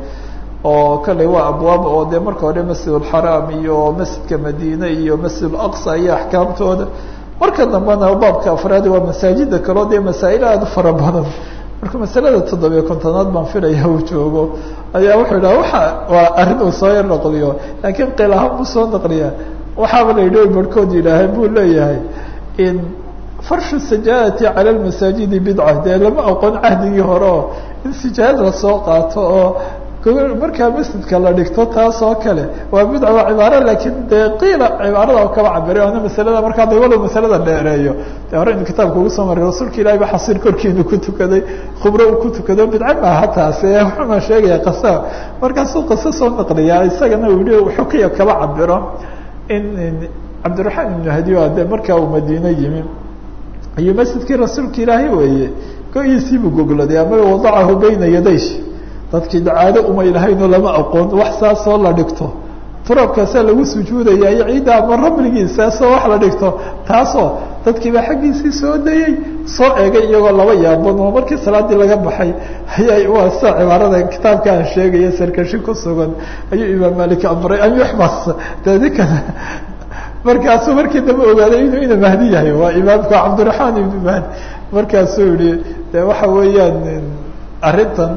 oo kalley waa abwaab oo dee marka hore masjid alxaraam iyo masjidka madiine iyo masjid alaqsa iyo axkaamtooda marka dambena baabka afraadi waa masaajida kaleo dee masaa'il aada u fara badan marka masalada toddobiyo kontonaad baan filaya uu joogo ayaa wuxuu yidhaha waxa waa arrin uu soo yar naqliyo laakiin qiil ahaan buu soo naqliya waxaaba la yidhi barhkood yidhaahay buu leeyahay in farshu sajaadati cala lmasaajidi bidca dee lama aqoon cahdigii hore oo in sijaad lasoo qaato oo markaa masjidka la dhigto taas oo kale waa bidca waa cibaaro laakiin dee qiila cibaarada kaba cabiray oona masalada markaa da walow masalada dheereeyo de hore inu kitaabka ugu soo maray rasuulka ilahi ba xasiir korkiinu ku tukaday khubro uu ku tukado bidca maaha taasi wuxuuna sheegaya qasa markaasuu qaso soo naqliyaa isagana uu yihi xukiya kaba cabiro in cabdiraxmaan ibnu hadiyo de markaa uu madiine yimi iyo masjidkii rasuulka ilaahay weeye go-iisiibuu gogladay ama wadacahu bayna yadaysh dadkii dacaado umay lahaynoo lama aqoon wax saasoo la dhigto turabkaasaa lagu sujuudaya iyo ciidda ama rabligiisaasoo wax la dhigto taasoo dadkiibaa xaggiisii soo dayey soo eegay iyagoo laba yaaban oo markii salaadii laga baxay ayay waa sida cibaarada kitaabka aan sheegaya sarkashi ku sugan ayuu imaam malik amray an yuxbas de ninkan markaasuu markii dambe ogaaday inuu ina mahdi yahay waa imaamka cabdiraxmaan ibnu mahdi markaasuu yihi de waxa weeyaan arrintan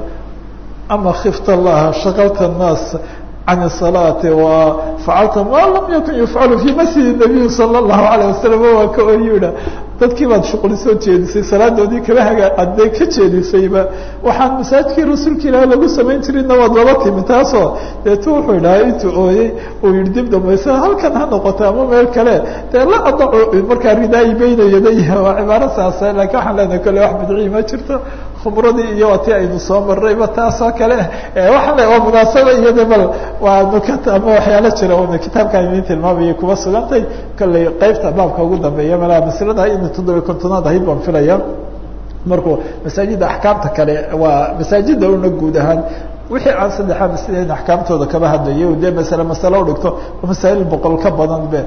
ama kifta laha shakalta الnaas can الصalaati wa facalta ma lam yakun yufcalu fi masjid الnabiy salى الlahu alayه wasalam waa ka oyuha dadkii baad shuqli soo jeedisay salaadoodii kaba haga adee ka jeedisayba waxaan masaajidkii rasuulka ilaah lagu samayn jirina waad laba timi taasoo deetu wuxuu idhaha intuu ooyey uu yihi dib dambaysa halkan ha noqoto ama meel kale dee la adaco markaa ridaayi beyna yadayha waa cibaaro saasa lakin waxaan leenahay kole wax bidcii ma jirto khubradii iyo waa ti aynu soo marrayba taasoo kale waxaan le waa munaasaba iyada bal waa nukat ama waxyaalo jira una kitaabkaan idin tilmaamayay kuba sugantay kolley qeybta baabka ugu dambeeya malaa maslada in toddobiy kontonaad ahayd baan filaya markuu masaajidda axkaamta kale waa masaajidda una guud ahaan wixii aan saddexaa masle in axkaamtooda kaba hadlayay dee masale masale u dhigto masaa'il boqol ka badan be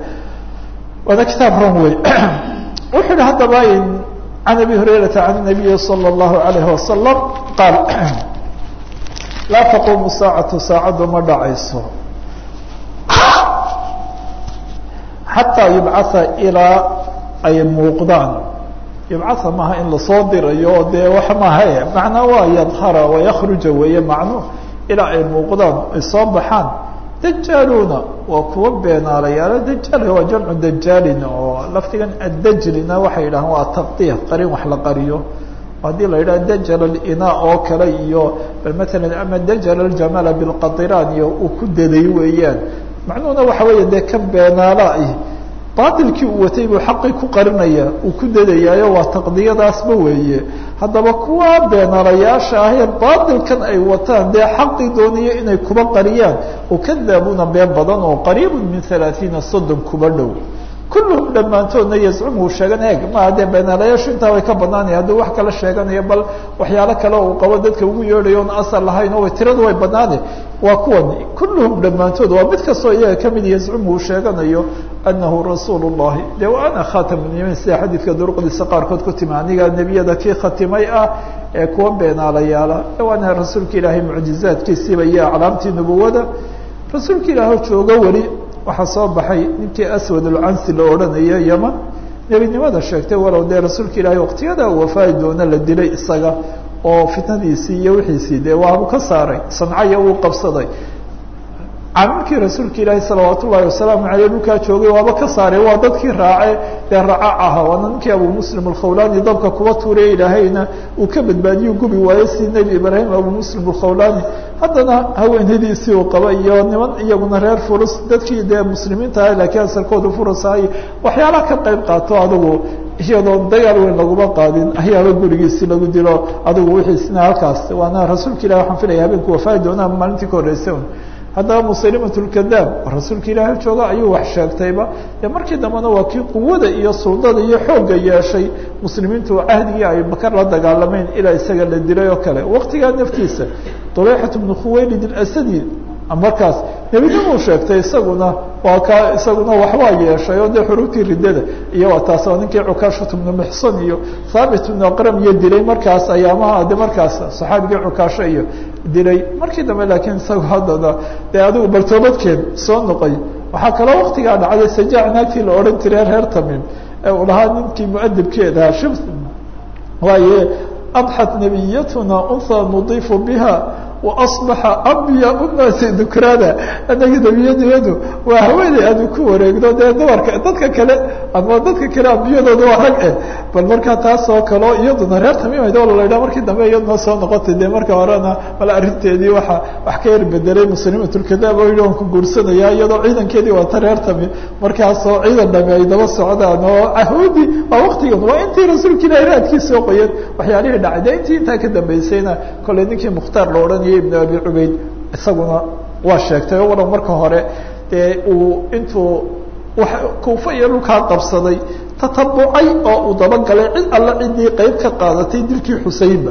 waana kitaab ron wey wuxuu yihi haddaba can abi hurayrata can nabiyi salى اllahu alayhi wasalam qaal laa taquumu saacatu saacaddu ma dhacayso xataa yubcatha ilaa ay muuqdaan yubcatha maaha in lasoo dirayo dee wax maahae macnaa waa yadhara wayakruja weeye macnu ilaa ay muuqdaan ay soo baxaan dajaaluuna waa kuwa beenaalayaala dajaalka waa jamcu dajaalin oo laftigan addajlina waxay yidhahaan waa taqdiir qarin wax la qariyo haddii la yidhaha dajal alina oo kale iyo bal matalan ama dajal aljamala bilqadiraan iyo uu ku daday weeyaan macnuhuna waxa weeye dee kan beenaala ah baatilkii uu watay buu xaqii ku qarinaya uu ku dadayaayo waa taqdiyadaasba weeye haddaba kuwa beenaalayaasha ahee baatilkan ay wataan dee xaqii doonaya inay kuba qariyaan ukadaabuuna been badan oo qariibun min halaaiina soddon kuba dhow kulluhum dhammaantoodna yazcumu uu sheegan eeg maa dee beenaalayaashu intaa way ka banaanaya hadduu wax kala sheeganayo bal waxyaalo kale uu qabo dadka ugu yeedhayo on asal lahayn oo tiradu way banaane waa kuwani kulluhum dhammaantood waa mid kastoo iyaga kamid yazcumu uu sheeganayo anahu rasuul llahi de wa ana khatamunimiin sida xadiidka duruqdiisa qaarkood ku timi aniga nebiyada kii khatimay ah ee kuwa beenaalayaala waana rasuulka ilaahay mucjizaadkiisiiba iyo aclaamtii nubuwada rasuulka ilaah joogo weli waxaa soo baxay ninkii aswad alcansi la odhanayo yeman nebinimada sheegtay walow dee rasuulka ilaahay waqtiyada uu wafaadi doona la dilay isaga oo fitnadiisii iyo wixiisii dee waabu ka saaray sancaya wuu qabsaday caamilkii rasuulka ilaahi salawaat ullahi wasalaamu aleyh dhulkaa joogay waaba ka saaray waa dadkii raace dee raaca ahaa waana ninkii abu muslim alkhawlani dabka kuba tuuriya ilaahayna uu ka badbaadiyo gubi waayo si nebi ibraahim abu muslim alkhawlani haddana haweenadiisii uu qaba iyo niman iyaguna reer furus dadkii dee muslimiinta ah laakiin asalkooda furus ahay waxyaalaha ka qayb qaato adigu iyadoon dagaal weyn laguma qaadin ayaaba gurigiisi lagu dilo adigu wixiisna halkaas waana rasuulka ilahi waxaan filaya habeenku wafaadi doonaa maalintii ka horreysay haddaba musalimat lkadaab rasuulka ilaahay jooga ayuu wax sheegtayba dee markii dambena waa kii quwada iyo suldada iyo xoogga yeeshay muslimiintu cahdigii abibakar la dagaalamayn ilaa isaga la dilay oo kale waqtigaa naftiisa duleyxat bnu khuwaylid alasadi markaas nebinimuu sheegtay isaguna waa ka isaguna waxbaa yeeshay oo dee xuruubtii riddada iyo waa taas oo ninkii cukaashat bnu muxsan iyo thaabit bnu aqram iyo dilay markaas ayaamaha de markaas saxaabigii cukaasho iyo dilay markii dambe laakiin isagu haddana dee adigu baltoobadkeed soo noqoy waxaa kaloo waktigaa dhacday sajaac naagtii la odhan jiray reer tamim ee uu lahaa ninkii muadibkeedaha shib waaye adxat nabiyatuna unha nudiifu biha waasbaxa abya unaasi dukraana anaga nebiyadiyadu waa haweeney aadu ku wareegno dee dumarka dadka kale ama dadka kale ambiyadooda waa rag eh bal markaa taas oo kaleo iyaduna reer tamiimad oo laydhaa markii dambe iyaduna soo noqotay dee marka horena mala arrinteedii waa wax ka yar bedelay muslimatulkadaab oo yidhi waan ku guursanaya iyadoo ciidankeedii waata reer tamiim markaasoo ciidan dhami ay daba socdaan oo cahuudi waa waktigan waa intii rasuulka ilahi raadkii soo qoyan waxyaalihii dhacay de intii intaa ka dambeysayna kolley ninkii mukhtaar la odhanayay ibn abi cubayd isaguna waa sheegtay o waran marka hore dee uu intuu wa kuufa iyo dhulkaa qabsaday tatabucay oo uu dabagalay cid alla ciddii qeyb ka qaadatay dilkii xuseynba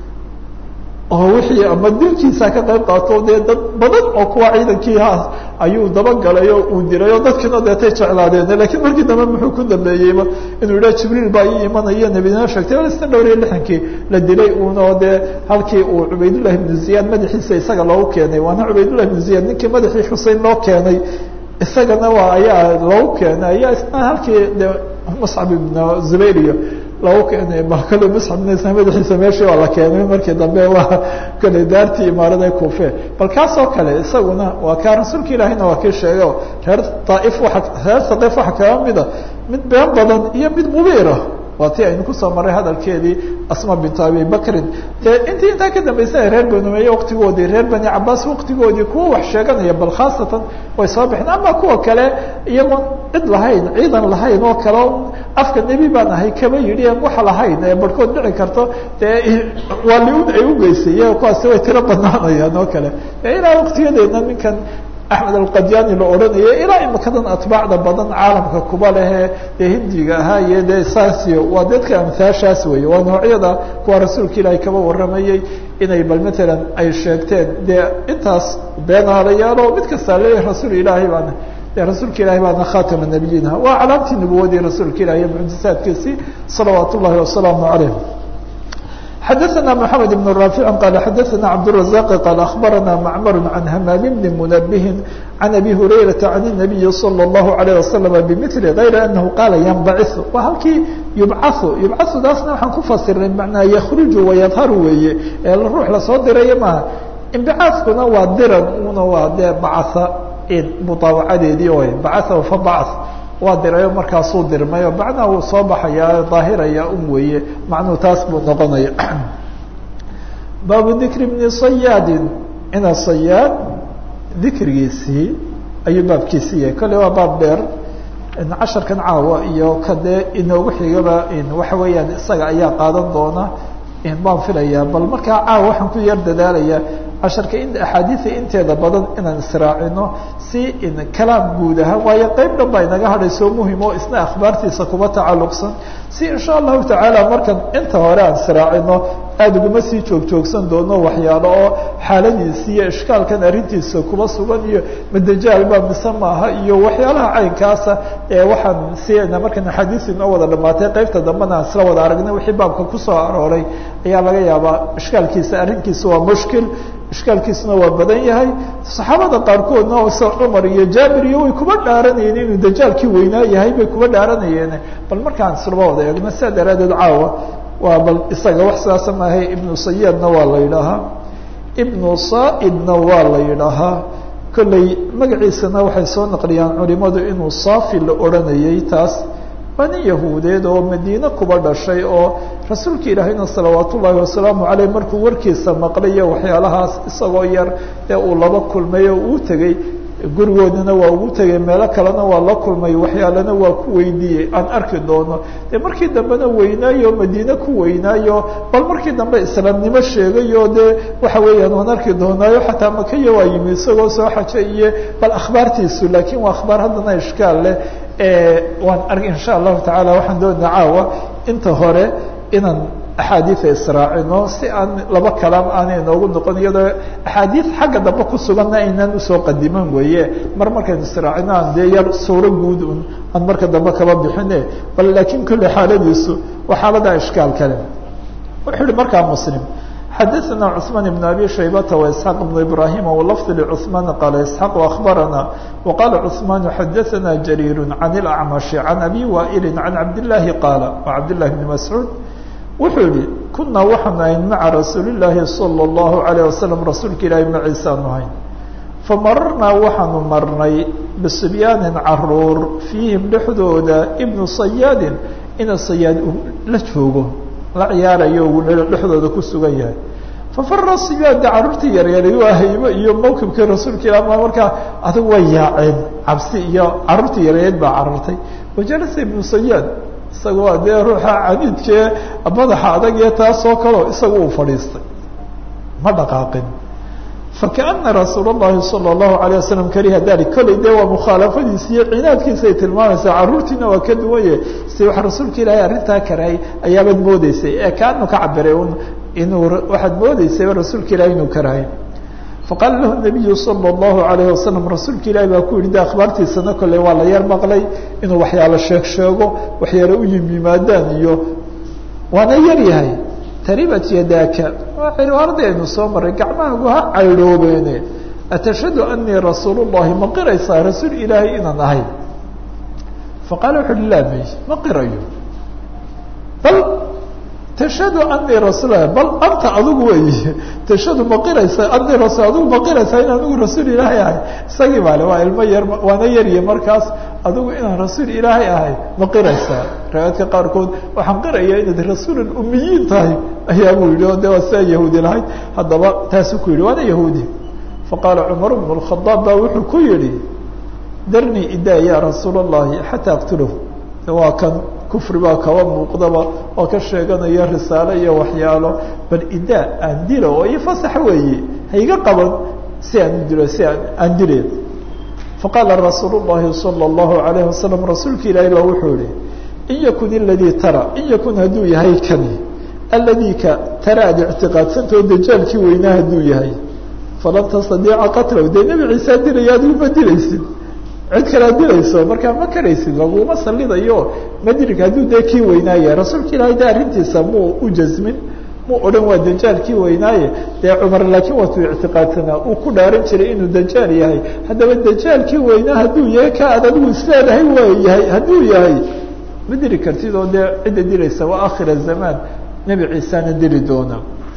oo wixii ama dilkiisa ka qayb qaato dee dad badan oo kuwa ciidankii haas ayuu dabagalay oo uu dilay oo dadkiina deetay jeclaadeen lakiin markii dambe muxuu ku dambeeyeyba inuu yidhaha jibriil baa ii imanaya nebidina sheegtay alistan dhowr iyo lixankii la dilay uunoo dee halkii uu cubaydullahi ibnu ziyaad madaxiisa isaga loogu keenay waana cubaydullahi ibnu ziyaad ninkii madaxii xusein loo keenay isagana waa ayaa loogu keenay ayaa isna halkii de muscab ibnu zubayr iyo lagu keenay bal kale musxabnaysa madaxiisa meeshii waa la keenay markii dambe waa kale daartii imaarada kuufe bal kaasoo kale isaguna waa kaa rasuulka ilaahiyna waa kii sheegay oo reer daaif waa reer saqiif waxa kaga mida mid been badan iyo mid mubiira waa ti aynu kusoo maray hadalkeedii asma bintu abi bakrin dee intii intaa ka dambeysay reer bani umeeye waktigoodii reer bani cabaas waktigoodii kuwa wax sheeganaya bal khaasatan way soo baxeen ama kuwa kale iyagoon cid lahayn ciidan lahayn oo kale afka nebi baan ahay kama yidhi an waxa lahayn ee barhkood dhici karto dee waa liun ay ugeysay iyaga kuwaasi way tiro badnaanayaan oo kale ilaa waktiyadeedna ninkan axmed alqadyani la odhanayo ilaa imakadan atbaacda badan caalamka kuba lehee dee hindiga ahaa iyo dee saasio waa dadka amhaashaas weeye waa noocyada kuwa rasuulka ilaahay kaba warramayey inay bal matalan ay sheegteen dee intaas beenaalayaalo mid kastaa leeyahay rasuul ilaahay baana dee rasuulka ilahay baana khatama nabiyiinha waa calaamtii nubuwadii rasuulka ilahi iyo mucjisaadkiisii salawaat ullahi wasalaamu caleyh xdثna محamed بن رافع qال xdثna cبدالرزاq qال أخبرna معmر عن hmام بن منبه عن أbي هريرة عن النبي صلى الله عليه وسلم بمثل غayr أنه qاla ينبعث waa halkii يبcaث يبcaثdaasna waxaan ku fasiray mnaa ykرuج ويظhar weeye ee ruux lasoo dirayo maaha انبicاaثkuna waa diran una waa dee bacثa mطaawacadeedii oy bacث fabعث waa dirayo markaasuu dirmayo macnaha wuu soo baxayaa daahiraya un weeye macnuhu taas buu noqonaya baabu dikri bni sayaadin ina sayaad dikrigiisii ayuu baabkiisii yahay kolley waa baab dheer casharkan caawa iyo kadee inoogu xigaba waxa weeyaan isaga ayaa qaadan doona baan filayaa bal markaa caawa waxaan ku yar dadaalaya casharka in axaadiida inteeda badan inaan israacino si kalaam guud ahaan waayo qeyb dhan baa inaga hadhayso muhim oo isna akhbaartiisa kuba tacalluqsan si insha allahu tacaala markan inta hore aan israacino aada uguma sii joog joogsan doono waxyaalo oo xaaladiisi iyo ishkaalkan arrintiisa kuba sugan iyo madajaal baa mise maaha iyo waxyaalaha caynkaasa ee waxaan siina markan axaadiis inoo wada dhamaatay qeybta dambena aan isla wada aragnay wixii baabka kusoo arooray ayaa laga yaabaa ishkaalkiisa arrinkiisa waa mushkil ishkaalkiisuna waa badan yahay saxaabada qaarkoodna se cumar iyo jaabir iyo way kuba dhaaranayeen inuu dajaalkii weynaa yahay bay kuba dhaaranayeen bal markaan islaba wada eegno sidaa daraadeed caawa waa bal isaga wax sidaasa maahay ibnu sayaadna waa la yidhaahaa ibnu saaidna waa la yidhaahaa kolley magaciisana waxay soo naqliyaan culimadu inuu saafi la odhanayay taas waa nin yahuudeed oo madiine kuba dhashay oo rasuulka ilaahayna salawaat ullaahi wasalaamu caleyh markuu warkiisa maqlayo waxyaalahaas isagoo yar ee uu laba kulmay oo uu tegey gurigoodana waa ugu tegay meelo kalena waa la kulmay waxyaalena waa ku weydiiyey aan arki doono dee markii dambena weynaayo madiine ku weynaayo bal markii dambe islaamnimo sheegayo dee waxa weeyaan waan arki doonaayo xataa makaya waa yimi isagoo soo xaja iyo bal akhbaartiisu laakiin waa akhbaar haddana ishkaal leh waan ark insha allahu tacaala waxaan doonaa caawa inta hore inaan axaadiia israacino si aan laba kalaam aanay noogu noqon iyadoo axaadiid xagga dambe ku suganna aynaan usoo qadiman weeye mar markaynu israacino aan dee yar suuro guud un aan marka dambe kaba bixine bal laakiin kolley xaaladiisu waa xaalada ishkaal kale wuxuu yihi markaa muslim xadaثna cثmaan بn abi shaybata وإسحاaq بn ibrahim wlfظ lcثmaan qaala isxaaq aخbarana وqala cثmaan xadaثna jariir can اlأcmaشh can abi waئili can cabdالlahi qaala cabdالlahi bn mascuud wuxuu yihi kunaa waxaanu ahayn maca rasuuli الlaahi salى الlahu عalيه wasalam rasuulka ilaahi maciisaanu ahayn famararnaa waxaanu marnay bisibyaanin caruur fiihim dhexdooda ibnu sayaadin ina sayaad la joogo la ciyaarayo uu dhexdooda ku sugan yahay fafara sibyaada carruurtii yaryari waa haybo iyo mawkibkii rasuulka ilah ma markaa adig way yaaceen cabsi iyo carruurtii yaryareed baa carartay wajalasa ibnu sayaad isaga waa dee ruuxa cadiidkee madaxa adag ee taasoo kaleo isaga uu fadhiistay ma dhaqaaqin fakaana rasuul اllahi salى اllahu alيه wasalam kariha dalik kolley dee waa mukhaalafadiisa iyo cinaadkiisa ay tilmaamaysaa carruurtiina waa ka duwanye si waxa rasuulka ilaahay arrintaa karahay ayaabaad moodeysay ee kaanu ka cabiray un inuu waxaad moodeysayba rasuulka ilahay inuu karahay faqaala lahu nabiyu salى اllahu alayh wasalam rasuulka ilahi baa ku yihi de akhbaartiisana kolley waa la yar maqlay inuu waxyaalo sheeg sheego waxyaalo u yim yimaadaan iyo waana yar yahay taribat yadaaka waa cibaaradi aynu soo maray gacmahaagu ha caydhoobeene atashhadu anii rasuul llahi ma qiraysaa rasuul ilaahay inaan ahay faqaala wuxu uhi laa may ma qirayo bal tashhadu anii rasuul bal anta adigu wey tashhadu ma qiraysaa anii rasul adigu ma qiraysaa in anigu rasuul ilaahay ahay isagii baale waa ilmo yar waana yarya markaas adigu inaan rasuul ilaahay ahay ma qiraysaa riwaayadka qaarkood waxaan qiraya inaad rasuul umiyiin tahay ayaa buu yihi o de waa sidaa yahuudi lahayd haddaba taasuu ku yihi waana yahuudi faqaala cumar bn اkhadaab baa wuxuu ku yihi darnii idaa ya rasuul اllahi xataa aqtulahu waa kan kufri baa kaba muuqdaba oo ka sheeganaya risaale iyo waxyaalo bal idaa aan dilo oo iyo fasax weeye haiga qaban si aan dilo si aan aan dile faqaala rasuul الlahi salى الlahu عalayه wasalam rasuulka ilaahi ba wuxuu yihi in yakun iladii tara in yakun hadduu yahay kani aladii ka tara ad ictiqaadsantao dajaalkii weynaa hadduu yahay falan tastadiica qatlahu dee nebi ciisa dilaya adigu ma dilaysid cid kalea dilayso markaa ma karaysid laguma salidayo madrig hadduu dee kii weynaaye rasuulka ilaahay de arrintiisa muu u jasmin mu odhan waa dajaalkii weynaaye dee cumar laakiin waatuu ictiqaadsanaa uu ku dhaaran jiray inuu dajaal yahay haddaba dajaalkii weynaa hadduu yahay ka ad adigu isleedahay waa yahay hadduu yahay ma diri kartid oo dee cidda dilaysa waa akhira zamaan nebi ciisana dili doona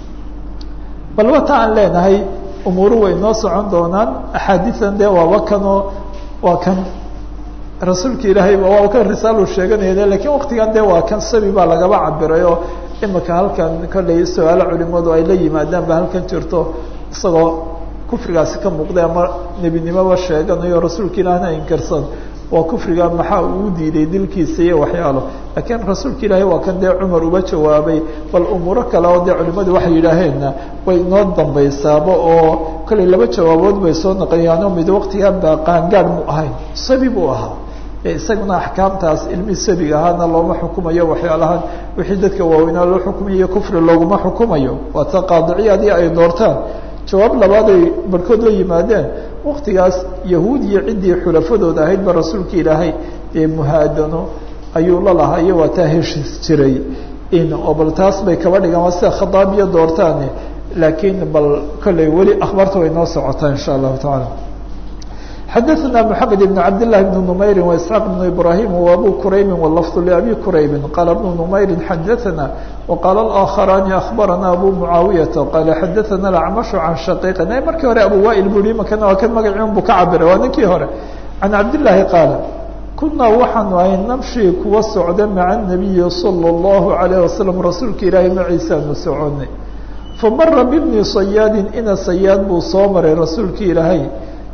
bal wata aan leenahay umuuru way noo socon doonaan axaadiian dee waaba kanoo waa kan rasuulka ilaahay waa kan risaalu sheeganaya lakiin waktigan dee waa kan sabi baa lagaba cabiray oo imika halkan kollay su-aalo culimadu ay la yimaadaan ba halkan jirto isagoo kufrigaasi ka muuqday ama nebinimoba sheeganayo rasuulka ilaahna inkarsan waa kufriga maxaa uu diiday dilkiisa iyo waxyaalo laakiin rasuulka ilaahay waa kan dee cumar uba jawaabay bal umuuro kale oo dee culimadu waxay yidhaaheenna way inoo dambaysaaba oo kollay laba jawaabood bay soo naqliyaano mid waktigan baa qaangaad mu ahayn sabi buu ahaa isaguna axkaamtaas ilmihii sabiga ahaana looma xukumayo waxyaalahan wixii dadka waaweynaa loo xukumayo kufri looguma xukumayo waa ta qaadiciyadii ay doortaan jawaab labaaday barhkood la yimaadeen waktigaas yahuud iyo ciddii xulafadooda ahaydba rasuulka ilaahay ee muhaadano ayuu la lahaa iyo waa taa heshiis jiray in oo bal taas bay kaba dhigaan waa sida khadaabiya doortaane laakiin bal kolley weli akhbaarta way noo socotaa insha allahu tacaala xadaثna mحamed بn cabd لlahi بn نmayri واسحاaq بn ibrahim وabu kuraybi wlfظ لabi kuraybi qala بn نmayri xadaثna وqala الآkخarani aخbarana abu muعaawiyaةa qala xadaثna اأcmaشh can shaqiiqi markii hore abu wail bu hi makana waa kan magaciun bu ka cabiray waa ninkii hore can cabdالlahi qaala kunaa waxaanu ahay namshi kuwa socda maca الnabiyi salى الlahu عalيه wasalam rasuulka ilaahi maciisaanu soconay famara bibni sayaadi ina sayaad buu soo maray rasuulka ilaahay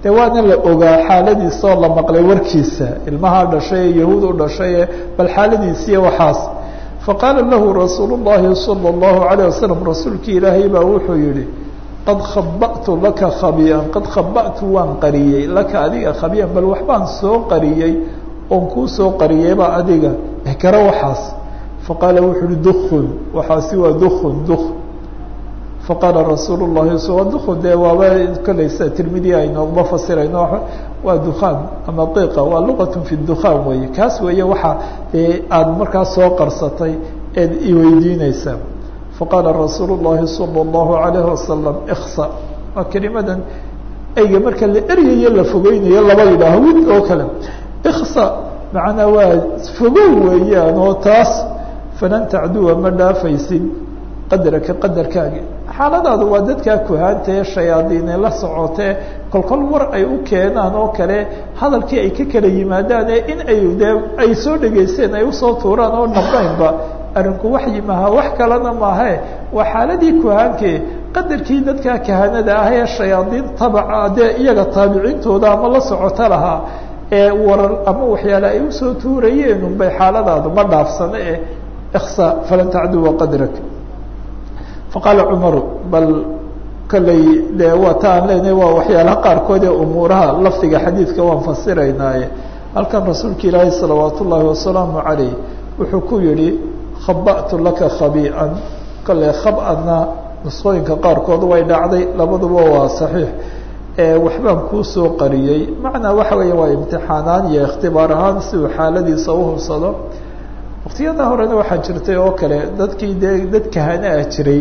de waana la ogaa xaaladiisa oo la maqlay warkiisa ilmaha dhashay ee yahuud u dhashay ee bal xaaladiisiiya waxaas faqaala lahu rasuul الlahi salى الlahu عalيه wasalam rasuulkii ilaahay baa wuxuu yihi qad khaba'tu laka khabiyan qad khaba'tu waan qariyey laka adiga khabiyan bal waxbaan soo qariyey oon kuu soo qariyeyba adiga ehkaro waxaas faqaala wuxuu uhi dukun waxaasi waa dukun duk faqaala rasuul الlahi waa dukun dee waaba kolaysa tirmidi aynooguma fasirayno waa dukaan ama qiqa waa luqat fi dukaan weeye kaas weeye waxa dee aada markaas soo qarsatay eed iweydiineysaa faqaala rasuul الlahi salى الlahu عalayه wasalam iksa waa kelimadan eyga marka la eryayo la fogeynayo laba yidhaaho wid oo kale iksa macnaa waa fogow weeyaan oo taas falan tacduwa ma dhaafaysid qadraka qadarkaaga xaaladaadu waa dadkaa kuhaantae shayaadiine la socotee kolkol war ay u keenaan oo kale hadalkii ay ka kala yimaadaane in ay dee ay soo dhegaysteen ay usoo tuuraan oo naqaynba arrinku waxyi maha wax kalena maahe waa xaaladii kuhaankee qadarkii dadkaa kahanada ah ee shayaadiin tabaca dee iyaga taabiciintooda ama la socoto lahaa ee warar ama waxyaale ay usoo tuurayeen unbay xaaladaadu ma dhaafsano eh iksa falan tacduwa qadrak faqaala cumaru bal kolley dee waa ta aan leenahay waa waxyaalaha qaarkood ee umuuraha lafdiga xadiidka waan fasiraynaaye halkan rasuulka ilaahi salawaat ullaahi wasalaamu calayh wuxuu ku yihi khaba'tu laka khabii'an kolley khab-ana nusqooyinka qaarkood way dhacday labaduba waa saxiix waxbaan kuu soo qariyey macnaa waxa weeye waa imtixaanaan iyo ikhtibaar ahaan si uu xaaladiisa uhubsado waktiyada horena waxaa jirtay oo kale dadkii dee dad kahana ah jiray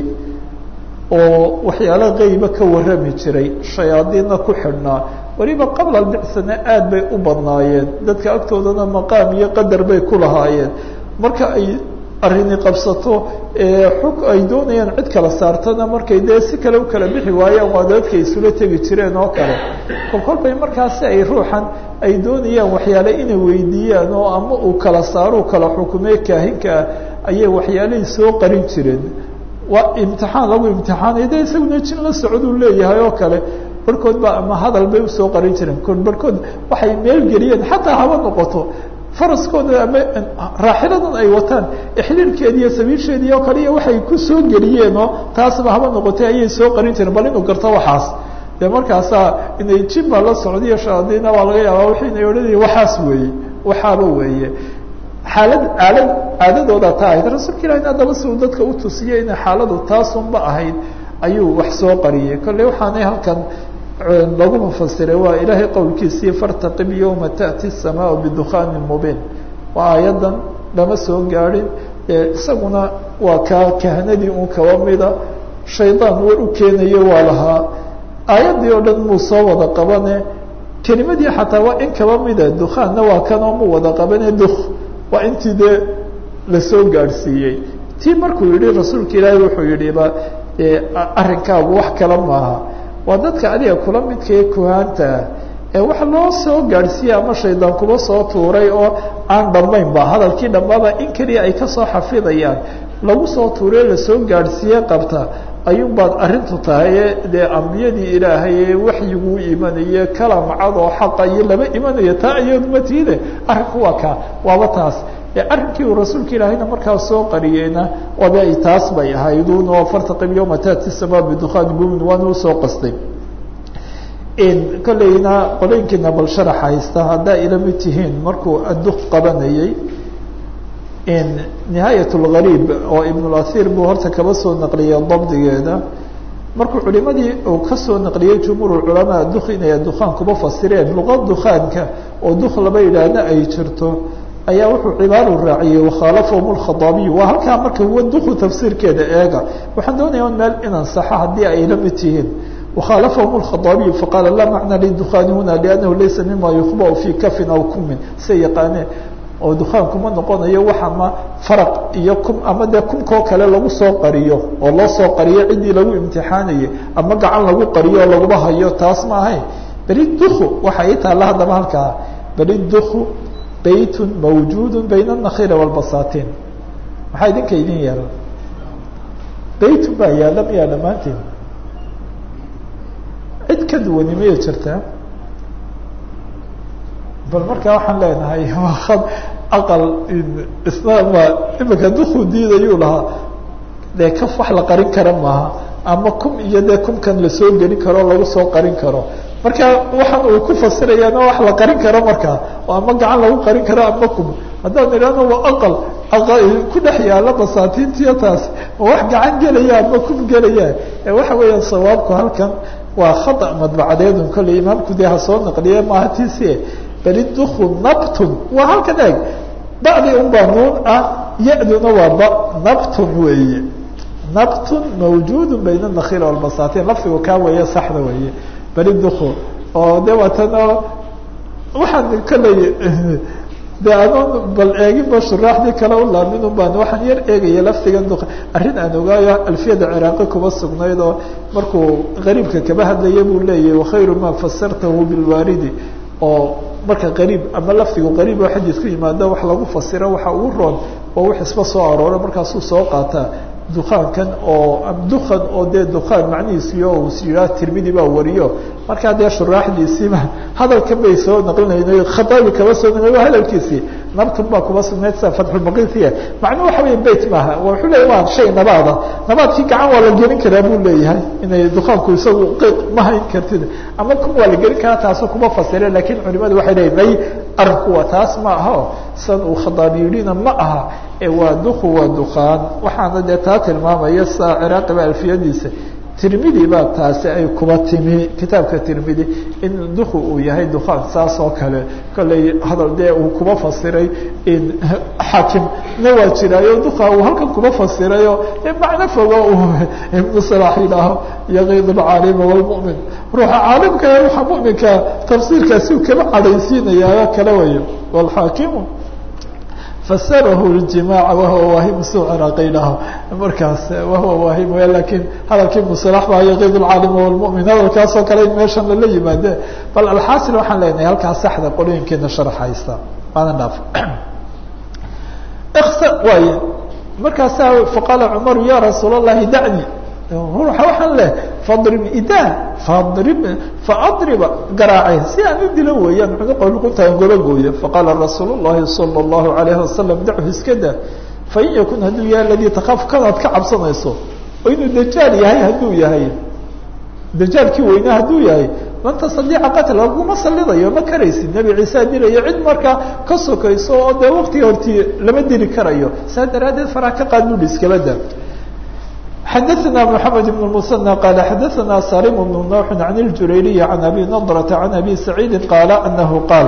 oo waxyaalo qeyba ka warrami jiray shayaadiinna ku xidhnaa weliba qabla albicsana aad bay u badnaayeen dadka agtoodana maqaam iyo qadar bay ku lahaayeen marka ay arrini qabsato xug ay doonayaan cid kala saartana markay dee si kale u kala bixi waayaan waa dadka isula tegi jireen oo kale kolkol bay markaasi ay ruuxan ay doonayaan waxyaale inay weydiiyaan oo ama uu kala saaruu kala xukumee kaahinkaa ayay waxyaalihii soo qarin jireen waa imtixaan lagu imtixaanay de isaguna jin la socoduu leeyahay oo kale barhkood baa ama hadal bay usoo qarin jireen ko barhkood waxay meel geliyeen xataa haba noqoto faraskooda ama raaxiladan ay wataan ixliilkeedi iyo sabiilsheedii oo kale iyo waxay ku soo geliyeenoo taasba haba noqotay ayay soo qarin jireen bal inuu garto waxaas dee markaasaa inay jin baa la socdiyo shaadiina baa laga yaabaa waxaynay odhanaya waxaas weeye waxaaba weeye xaalad aalad caadadooda taa ahayd rasuulka ilahi haddaba si uu dadka utusiyey inay xaaladu taasunba ahayd ayuu wax soo qariyey kolley waxaanay halkan lagu mufasiray waa ilaahay qowlkiisii fartaqib yowma taأti الsamaau bidukhaani mubiin waa aayadan lama soo gaadhin isaguna waa kaa kahanadii un kaba mida shaydaan war u keenayo waa lahaa aayaddii oo dhan muu soo wada qabane kelimadii xataa waa in kaba mida dukhaanna waa kanoo mu wada qabane duk waa intii dee lasoo gaadhsiiyey tii markuu yihi rasuulka ilaahi wuxuu yihi ba arrinkaagu wax kale maaha waa dadka adiga kula midkae kuhaanta ee wax loo soo gaadhsiiyey ama shaydaan kuba soo tuuray oo aan dhammayn ba hadalkii dhammaaba in keliya ay kasoo xafidayaan lagu soo tuuray lasoo gaadhsiiye qabta ayuun baad arrintu tahay dee ambiyadii ilaahay ee waxyiguu imanaye kalamcad oo xaqa iyo laba imanayo taa iyadu matiide arrinku waa kaa waaba taas arrinkii uu rasuulka ilaahayna markaa soo qariyeyna waaba ay taas bay ahaydun oo fartaqib yowma taati samaa bidukhaani mumin waana usoo qastay kolleyna qolooyinkiina bal sharax haysta haddaa ila mid tihiin markuu adduq qabanayey nihaayat lgariib oo ibnulahir buu horta kaba soo naqliyey dabdigeeda markuu culimadii uu kasoo naqliyey jumhuur culamaa duk inay dukhaan kuba fasireen luqa dukhaanka oo duk laba yidhaahna ay jirto ayaa wuxuu cibaaru raaciyey wakhaalafahum lkhadaabiy waa halkaa marka huwa duku tafsiirkeeda eega waxaan doonaya on meel inaan saxo haddii ay la mid tihiin wakhaalafahum lkhadaabiyu faqaala laa macna lidukhaani huna liannahu laysa mima yukhbau fii kafin aw kumin say yaqaaneen oo dukaankuma noqonayo wax ama faraq iyo kum ama dee kumkoo kale lagu soo qariyo oo loo soo qariyo ciddii lagu imtixaanayay ama gacan lagu qariyo oo laguba hayo taas ma ahayn beli duku waxa ii taalla haddaba halkaa beli duku bayt mawjuud bayna النakhiil والbasatin maxaa idinka idin yaala baytun baa yaala miyaa dhammaanteen cid ka duwani maya jirtaa bal markaa waxaan leenahay waa aqal isna waa imika dukuu diidayuu lahaa dee kaf wax la qarin kara maaha ama kum iyo dee kumkan lasoo gelin karo lagu soo qarin karo marka waxaan uu ku fasirayaana wax la qarin karo markaa oo ama gacan lagu qarin karo ama kum haddaan idhahno waa aqal ku dhex yaala basaatiintiyo taas ma wax gacan gelaya ama kum gelaya waxa weeyaan sawaabku halkan waa khata madbacadeedun kolley imaamku dee ha soo naqliye maaha tisi bali duku nabtun waa halkan eeg bacdi un baa nuun ah ya-duna waa ba nabtun weeye nabtun mawjuud bayna nakhiil walbasaatiin lafdigu kaa weeye saxda weeye bali duku oo de waatan oo waxaan kolley de adoon bal eeginba shuraaxdii kale u laamin un baan waxaan yar eegaya lafdigan du arrin aan ogaayo alfiyada ciraaqi kuba sugnayd oo markuu qariibka kaba hadlaya buu leeyahy wakhayru ma fasartahu bilwaaridi oo marka qariib ama lafdigu qariib oo xadiis ku yimaado wax lagu fasiro waxa ugu roon oo wax isba soo arooro markaasuu soo qaataa dukaankan oo dukan oo dee dukaan macnihiisiyo uu yihaa tirmidi baa wariyo markaa dee shuraaxdiisiiba hadalkan bay soo naqlinayna khataabi kaba soo naqli waa hadalkiisii nabtun baa kuba sugnayd sida fatxulbaqiitiya macnuu waxa weya beyt maaha wuxuu leeya waa shay nabaada nabaadkii gacan waa la gelin karaa buu leeyahay inay dukaanku isagu qeyq ma hayn kartid ama kun waa la gelin karaa taasu kuma fasire lakiin culimadu waxay leeyihin may arinku waa taas ma aha san uu khadaabi yidhina ma aha waa duku waa dukaan waxaana dee taa tilmaamaya saa ciraaqi ba alfiyadiisa tirmidi baa taasi ay kuba timi kitaabka tirmidi in duku uu yahay dukaan saas oo kale kolley hadal dee uu kuba fasiray in xaakim na waa jiraayo duka uu halkan kuba fasirayo macno fogo uu ibnu salax yidhaaho yaqiid alcaalima walmu'min ruuxa caalimka ruuxa mu'minka tafsiirkaasi uu kaba cadhaysiinayaa kale wayo walxaakimu fasarahu ljimaaca wahuwa waahim suu ciraaqi yidhaaho markaas wahuwa waahim w lakin hadalkii musalax baa yaqiid lcaalima walmu'min hadalkaasoo kale in meeshan lala yimaade bal alxaasil waxaan leenahay halkaas saxda qolooyinkeena sharxaysta maadan dhaaf waay markaasaa faqaala cumaru ya rasuul allahi dacni ruuxa waxaan leh fadrib idaa fadrib faadriba garaace si aan u dilo weeyaan cunuqa luqunta aan goba gooyo faqaala rasuul llahi sala allahu alayhi wasalam dachu iska daa fain yakun hadduu yahay aladii takaafu kanaad ka cabsanayso oo inuu dajaal yahay hadduu yahay dajaalkii weynaa hadduu yahay lan tastadiica qatl laguma salidayo ma karaysid nebi ciisa dilayo cid markaa ka sokayso oo dee waqtiga hortii lama dili karayo saa daraaddeed faraa ka qaad bui iskaba daa xadaثna mحamed بن المثنى qال xadaثna salim بن نوح عن الjurayriي عan abi نضرة عan abi سacيidi qاala anahu qaal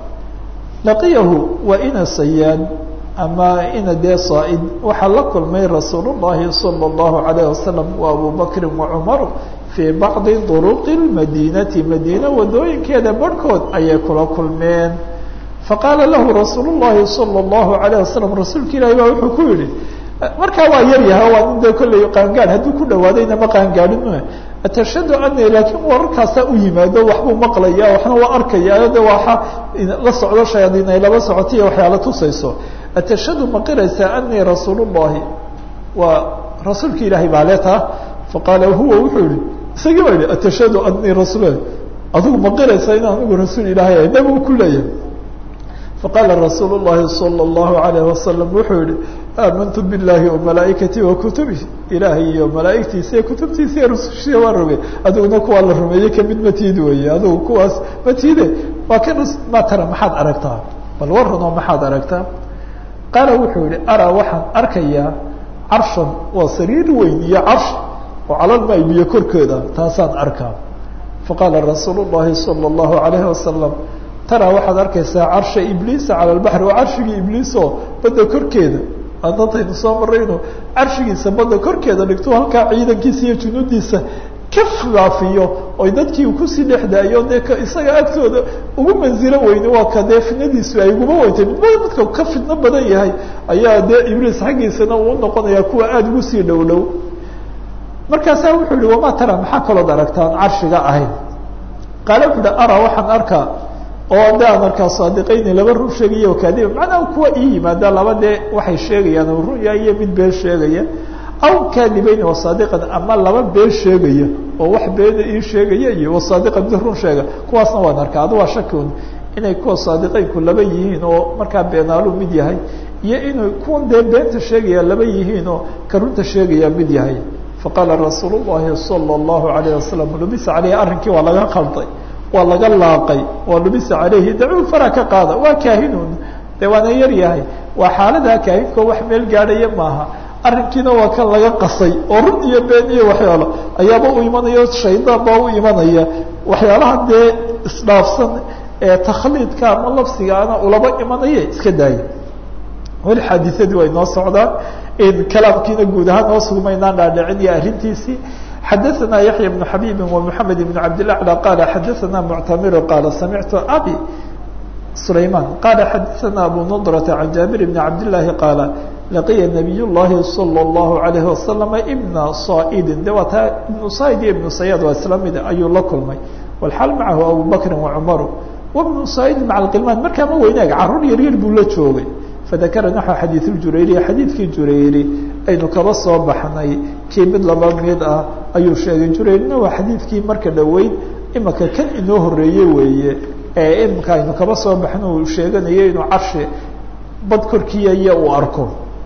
laqiyahu waa ina sayaan ama ina dee صaaid waxaa la kulmay rasuul الlahi salى الlahu عalيه wasalam wa abu bakri وacmar fii bacضi طرق الmadinati madina wadooyinkeeda barhkood ayay kula kulmeen faqaala lahu rasuul الlahi salى الlahu عalيه wasalam rasuulka ilahi ba wuxuu ku yihi markaa waa yar yaha waa nin de kolley qaangaad hadduu ku dhawaadayna ma qaangaadhin atashhadu ani laakiin wararkaasaa u yimaado waxbuu maqlaya waxna waa arkaya de waxa la socdo shayaadiin ay laba socotaiyo waxyaala tusayso atashhadu ma qiraysaa anii rasuul llahi waa rasuulka ilaahay baa leetaa faqaala huwa wuxuu yihi isagii baa yihi atashhadu anii rasuul adigu ma qiraysaa in anigu rasuul ilaahay ah nabigu ku leeyahay faqaala rasuul llahi salى اllahu alayh wasalam wuxuu yihi aamantu biاllahi وmalaaئikati wakutubih ilaahay iyo malaaigtiisa iyo kutubtiisa iyo rusushiya waa rumey adiguna kuwaa la rumeeyey kamid matiid weeye adigu kuwaas matiide waa kan ma tara maxaad aragtaa bal waranoo maxaad aragtaa qaala wuxuu yihi araa waxaan arkayaa carshan waa sariir weyn iyo carsh oo calalmaay biyo korkooda taasaan arkaa faqaala rasuul الlahi salى الlahu عalayhi wasalam taraa waxaad arkaysaa carsha ibliisa cala lbaxri waa carshigii ibliisoo badda korkeeda adantaynu soo marayno carshigiisa badda korkeeda dhigto halkaa ciidankiisa iyo junuudiisa ka faafiyo oy dadkii kusii dhexdaayo dee isaga agtooda ugu manzilo weyne waa ka dee fitnadiisu ay uguma weyntay midba midka ka fitno badan yahay ayaa dee ibliis xaggiisana uu noqonaya kuwa aada ugu sii dhow dhow markaasaa wuxuu yihi wamaa tara maxaa kalood aragtaan carshiga ahayn qaale wuxuu hi araa waxaan arkaa oo de aan arkaa saadiqayni laba run sheegaya kaadiba macnaha kuwa ii yimaada laba dee waxay sheegayaan oo run yahay iyo mid been sheegaya aw kaadibayni wasaadiqan ama laba been sheegaya oo wax beena ii sheegaya iyo wasaadiqan mid run sheega kuwaasna waan arkaa adu waa shaki un inay kuwa saadiqeynku laba yihiin oo markaa beenaalu mid yahay iyo inuu kuwan dee beenta sheegaya laba yihiin oo ka runta sheegaya mid yahay faqaala rasuul llahi salى اllahu alayh wasalam lubisa caleyhi arrinkii waa laga qalday waa laga laaqay waa lubisa caleyhi dacuu fara ka qaada waa kaahinun de waana yar yahay waa xaaladaa kaahinkoo wax meel gaadhaya maaha arrinkiina waa kan laga qasay oo run iyo been iyo waxyaalo ayaaba u imanaya shaydaan baa u imanaya waxyaalaha dee isdhaafsan ee takhliidka ama labsigaana ulaba imanaya iska daaya weli xaadisadii way noo socdaan kalaamkiina guud ahaan noo sugmaynaan dhaadhicin iyo arrintiisii xadaثna yaحya بن xabيbi ومحamed بن cabdالأعlى qala xadaثna mctamir qala samictu abi سlayman qala xadaثna abu نضرة عan jabir بn cabdالlahi qaala laqiya nabiy llahi salى اllahu alayhi wasalam ibna saidin de waa taa ibnu said iyo ibnu sayaad waa isla mid ayuu la kulmay walxaal macahu abu bakri wacumaru wabnu saidin maca alqilmaan markaa ma weynaag caruur yaryar buu la joogay fadakara naxو xadiiث اjurayri xadiidkii jurayri aynu kaba soo baxnay kii mid laba mid ah ayuu sheegay jurayrina waa xadiidkii marka dhoweyd imaka kan inoo horeeye weeye ee imika aynu kaba soo baxno uu sheeganayo inuu carshi bad korkiiya uu arko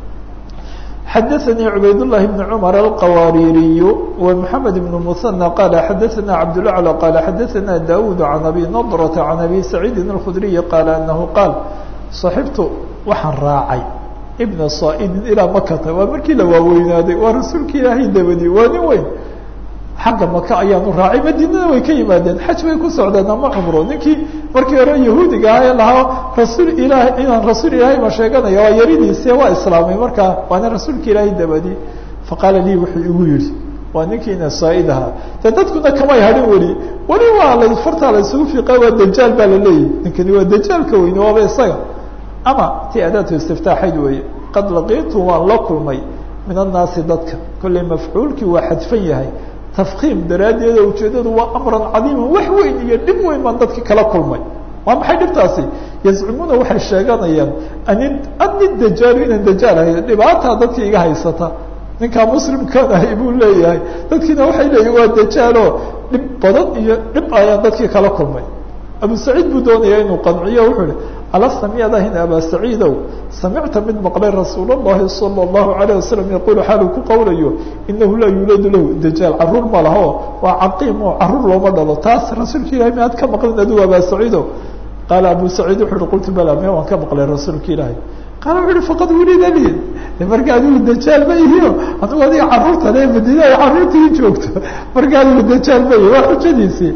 xadaثnي cubayd للhi بن cmر الqawaaririy ومحamed بن مثنى qال xadaثna cabdالأعlى qال xadaثna daud عan abi نضرة عan abi سacيidi الkخdriي qال أنahu qaal صaxibtu waxaan raacay ibna saidin ilaa makata waa markii la waaweynaaday waa rasuulka ilaahay dabadi waa nin weyn xagga maka ayaanu raacay madiinada way ka yimaadeen xaj bay ku socdeen ama cumro ninkii markii hore yahuudiga ah ee lahaa rasuul ilaahay inaan rasuul ilaahay ma sheeganaya waa yaridiise waa islaamay markaa waana rasuulka ilaahay dabadi faqaala lii wuxuu igu yihi waa ninkiina saaid ahaa de dadkuna kamay hadhin weli weli waa la fartaa la isugu fiiqa waa dajaal baa la leeyahy ninkani waa dajaalka weyne waaba isaga ama ti adaatu istiftaaxayd weeye qad laqiitu waan la kulmay min annaasi dadka kolley mafcuulkii waa xadfan yahay tafkiim daraaddeeda ujeedadu waa amran cadiiman wax weyn iyo dhib weyn baan dadki kala kulmay waa maxay dhibtaasi yazcumuuna waxay sheeganayaan ani ani dajaalu inaan dajaal ahay dhibaataa dadka iga haysata ninkaa muslimkan ahay buu leeyahay dadkiina waxay leeyihin waa dajaalo dhib badan iyo dhib ayaan dadkii kala kulmay abu saciid buu doonaya inuu qanciyo wuxuu ihi alasta miyaad ahayn abaa saciidow samicta mid maqlay rasuul اllahi salى اllahu alayه wasalam yaqulu xaaluu ku qowlayo inahu laa yuuladu lahu dajaal caruur ma laho waa caqiim oo caruur looma dhalo taas rasuulka ilahay miyaad ka maqlin adigu abaa saciidow qaala abu saciid wuxu uhi qultu bala miya waan ka maqlay rasuulka ilaahay qaala wuxu uhi faqad wulida li marka adigu dajaal ma ihiyo adigu adiga caruurta le madiina ay caruurtii joogto marka adigu dajaal ma ihi waa xujadiisii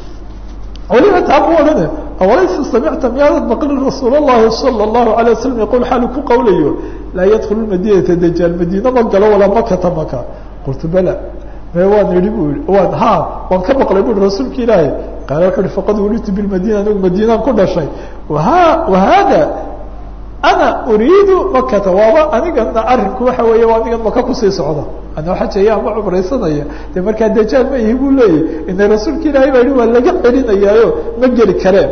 waliba taa mu odhane awalaysa samicta miyaadan maqlin rasuul اllahi salى اllahu alيه wasalam yaqul xaalu ku qowlayo laa yadkulu madinata dajaal madiina ma galo walaa makata maka qultu bala me waan idhi bu i waan ha waan ka maqlay bui rasuulka ilaahi qaala wuxu uhi faqad wulidtu bilmadina anigu madiinaan ku dhashay waha wahada ana uriidu makata waaba anigana arinku waxa weeye waa anigan maka kusii socda anoo xajaya ama cumraysanaya de markaa dajaal ma ihi buu leeyahy ina rasuulka ilaahay baa yihi waa laga celinayaayo ma geli kareen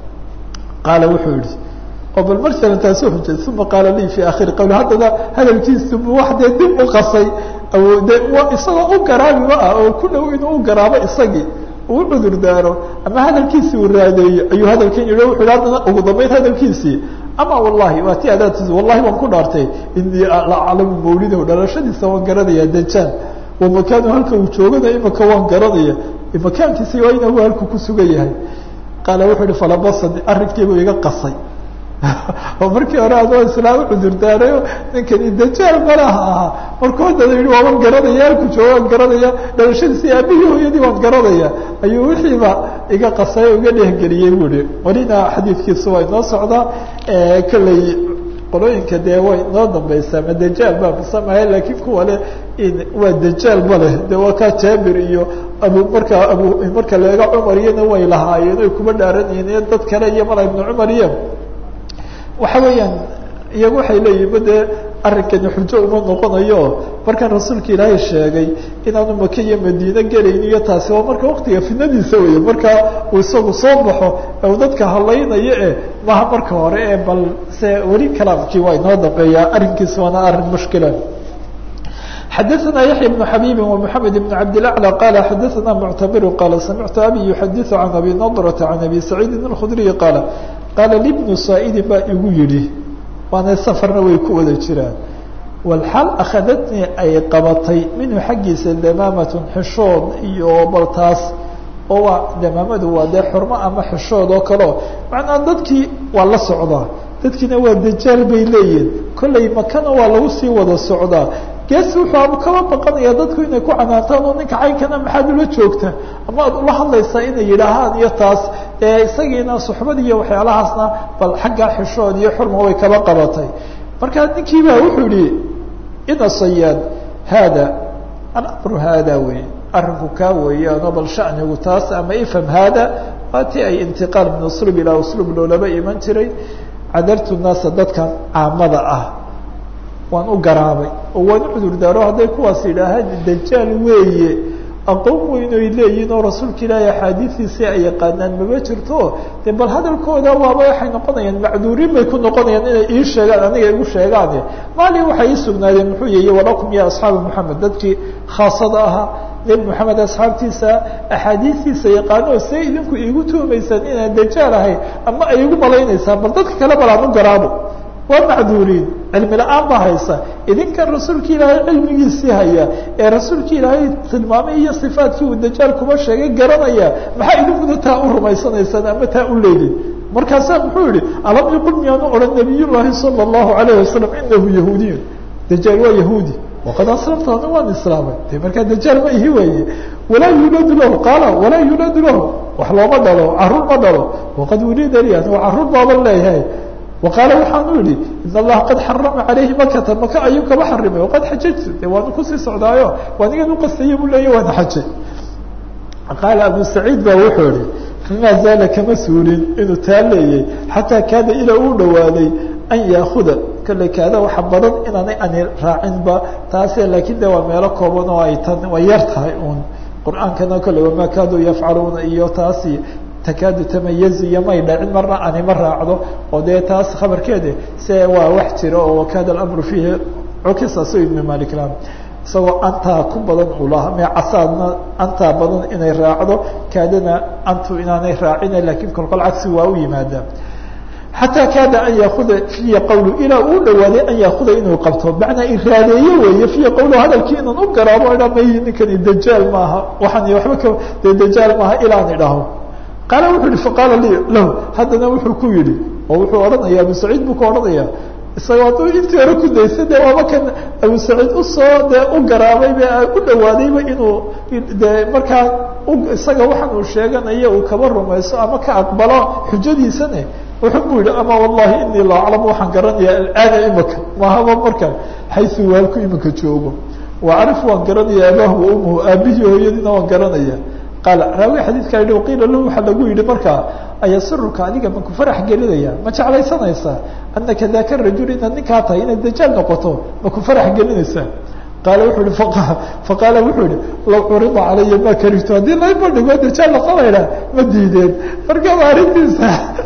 qaala wuxuu yihi oo bal marsala taasoo xujay uma qaala lii fi akhiri qawli haddana hadalkiisu bu wax dee dib u qasay de isagoo u garaabiba ah oo ku dhow inuu u garaabo isagii uu cudur daaro ama hadalkiisii uu raadeeyey ayuu hadalkan yihi wuxu hi haddana ugu dambeyn hadalkiisii ama wallahi waa ti adaadtiis wallahi waan ku dhaartay inii la aclamu mawlidahu dhalashadiisa waan garanaya dajaal wa makaanu halka uu joogana imaka waan garanaya makaankiisa waa inahu halku ku sugan yahay qaala wuxuu ihi falabasani arrinkiibuu iga qasay oo markii hore adoo islaam cudur daarayo ninkani dajaal malaha ahaa markuu haddana yihi waa waan garanaya halku jooga waan garanaya dhalashadiisi aabihii hooyadii waan garanaya ayuu wixiiba iga qasay o iga dhehgeliyey bu ihi walina xadiidkiisu waa inoo socdaa kolley qolooyinka dee way inoo dambeysaa ma dajaal baa musamahay laakiin kuwa le waa dajaal ma leh de waa kaa jaabir iyo abu markaa abu marka leega cumar iyana way lahaayeen oy kuma dhaaranyihiin iyo dad kale iyo mala ibnu cumar iyo waxa weeyaan iyagu waxay leeyihin ba dee arrinkani xujo uma noqonayo markaan rasuulka ilaahay sheegay inaanu maka iyo madiine gelayn iyo taasi waa marka waktiga fidnadiisa weeye markaa uu isagu soo baxo ee uu dadka hadlaynayo e maha marka hore ee bal se weli kalaamkii waa inoo dambeeyaa arrinkiisa waana arrin mushkila xadaثna yaحya بن xabيbi ومحamed بن cabdالأعlى qala xadaثna mctamir qala samictu abi yuxadiث can abi نضرة can abi سacيidi الkخdriي qala qaala libnu saa'idin baa igu yidhi waana safarna way ku wada jiraan walxaal akhadatnii ay qabatay minhu xaggiisa damaamatun xishood iyo baltaas oo waa damaamadu waa dee xurmo ama xishood oo kaleo macnaa dadkii waa la socdaa dadkiina waa dajaal bay leeyihin kollay makana waa lagu sii wada socdaa gees wuxuu kaba baqanaya dadku inay ku canaantaan oo ninka caynkana maxaad ula joogta ama aad ula hadlaysaa inay yidhaahaan iyo taas ee isagiina suxbad iyo waxyaalahaasna bal xaggaa xishood iyo xurma way kaba qabatay markaa ninkiiba wuxuu yihi ina sayaad haada alamru haada wey arrinku kaa weeyaano bal shanigu taas ama ifham haada waa ti ay intiqaal min uslub ilaa uslub loolaba iman jiray cadartu naasa dadkan caamada ah waan u garaabay oo waan u cudur daaro hadday kuwaas yidhaahaan dajaal weeye aqoon weyn oy leeyihin oo rasuulka ilaahi axaadiidiisii ay yaqaanaan maba jirto dee bal hadalkooda waaba waxay noqonayaan macduuriin bay ku noqonayaan inay ii sheegaan aniga igu sheegaane maalin waxay ii sugnaadeen muxuu yihi walakum ya asxaaba moxamed dadkii khaasada ahaa nebi moxamed asxaabtiisa axaadiistiisa yaqaano see idinku iigu tuumaysaan inaan dajaal ahay ama ay igu malaynaysaan bal dadka kale bal aan u garaabo waa macduuriin cilmi la-aan baa haysa idinkan rasuulka ilaahay cilmigiisii haya ee rasuulka ilaahay tilmaamay iyo sifaadkii uu dajaal kuba sheegay garanaya maxaa idinkuna taa u rumaysanaysaan ama taa u leedin markaasaa muxuu yihi alam yaqul miyaanu odhan nabiy llaahi sala allahu alayh wasalam inahu yahuudiyun dajaal waa yahuudi waqad aslamta ana waan islaamay de markaa dajaal ma ihi weeye walaa yulaadu lahu qaala walaa yulaadu lahu wax looma dhalo caruur ma dhalo waqad wulida li anigo caruur baaban leeyahay waqaala waxaanu yihi in allaha qad xarama calayhi makata maka ayuu kaba xarimay waqad xajajtu de waanu kusii socdaayo waanigan uqastaya buu leeya waana xajay qaala abu saciid baa wuxuu ihi famaa zaala kama suulin inuu taa leeyay xataa kaada ilaa uu dhawaaday an yaakuda kolley kaada waxa badan inaanay ani raacinba taase laakiin de waa meelo kooban oo ay tan way yar tahay uun qur-aankana kolley wamaa kaaduu yafcaluuna iyo taasi takaadu tamayazu iyo may dhacin marna anima raacdo oo dee taas khabarkeeda se waa wax jira oo wakaada alamru fiihi cukisa su ibnu malik la isagoo antaa ku badan uu lahaa mee casaadna antaa badan inay raacdo kaadana antu inaanay raacina lakiin kolkol cagsi waa u yimaada xataa kaada an yaakuda fiya qawlu ilaa uu dhawaaday an yaakuda inuu qabto macnaa iraadeeye weeye fiya qawlu hadalkii inaan u garaabo idha may ninkani dajaal maaha waxaan waba ka dee dajaal maaha ilaan idhaho qaala wuxuu yihi faqaala li lahu haddana wuxuu ku yihi oo wuxuu odhanaya abu saciid buu ka odhanaya isagoo hadduu intii hore ku daysa de waaba kan abu saciid usoo dee u garaabayba u dhawaadayba inuu de markaa isaga waxaan uu sheeganayo uu kaba rumayso ama ka aqbalo xujadiisane wuxuu bu yihi ama wallahi inii la aclam waxaan garanaya alaana imaka mahaba marka xaysu waalku imika joogo wa acrif waan garanaya abaahu wa umuhu aabihii hooyadiina waan garanaya qaala raawi xadiidkaa yihi qiila lahu waxaa lagu yihi markaa ayasiruka adiga maku farax gelinaya ma jeclaysanaysaa anaka daka rajul inaad ninkaa tahay inaad dajaal noqoto maku farax gelinaysaa qaala wuxuu ihi faqaala wuxuu yihi law curida calaya ma karihtu haddii layba dhigo dajaal noqonayna ma diideen marka waa arrintiisa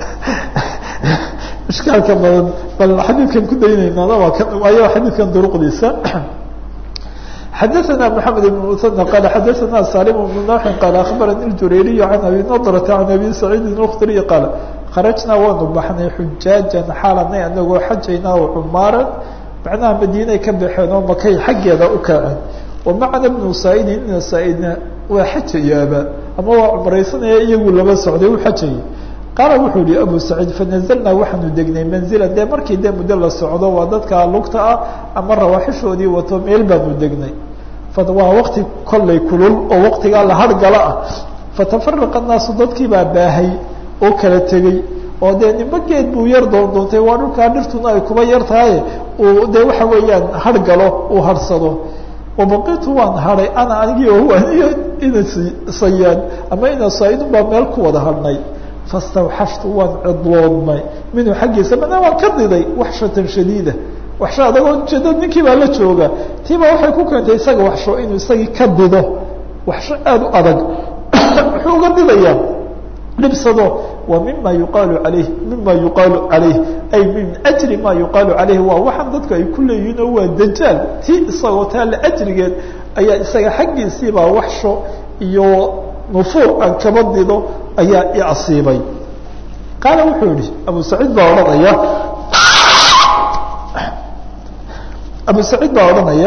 ishkaalka badan bal xadiidkan ku daynaynana waa kan waayo xadiidkan duruqdiisa xadaثna mحamed بن mثنى qال xadaثna salim بن نوح qال aخbarani الjurayriy عan abi نضرة عan abi سacيidi الkdري qاal kharajnaa waanu baxnay xujaajan xaalanay anagoo xajaynaa o cumaaran macnaha madiinay ka baxeen oo makay xaggeeda u kaceen وamacna بnu saaidin ina saaidna waa xajayaaba ama waa cumraysanaya iyagu laba socday u xajayay qaala wuxuu yihi abu saciid fanazalnaa waxaanu degnay manzila dee markii dee muddo la socdo waa dadka lugta ah ama rawaaxishoodii wato meel baanu degnay waa waqti kollay kulul oo waqtigaa la hargala ah fatafaraqa naasu dadkii baa baahay oo kala tegey oo dee nimba geed buu yar doondoontay waa dhulkaa dhirtuna ay kuba yar tahay uu dee waxa weeyaan hargalo uu harsado wabaqitu waan haday ana anigii o aniyo ina sayaan ama ina saaidun baa meel ku wada hadhnay fastawxashtu waan cidloodmay minhu xaggiisa mana waan ka diday waxshatan shadiida waxsho adagoo ujeeda ninkii baa la jooga tiibaa waxay ku keentay isaga waxsho inuu isagii ka dido waxsho aada u adag muxuu uga didayaa dhibsado wa mima yuqaalu alayh mima yuqaalu calayh ay min ajri ma yuqaalu calayh waa waxaan dadku ay ku leeyihiin oo waa dajaal ti isagoo taale ajrigeed ayaa isaga xaggiisiibaa waxsho iyo nufuur aan kaba dido ayaa i asiibay qaala wuxuu yihi abu saciid baa odhanaya abu saciid baa odhanaya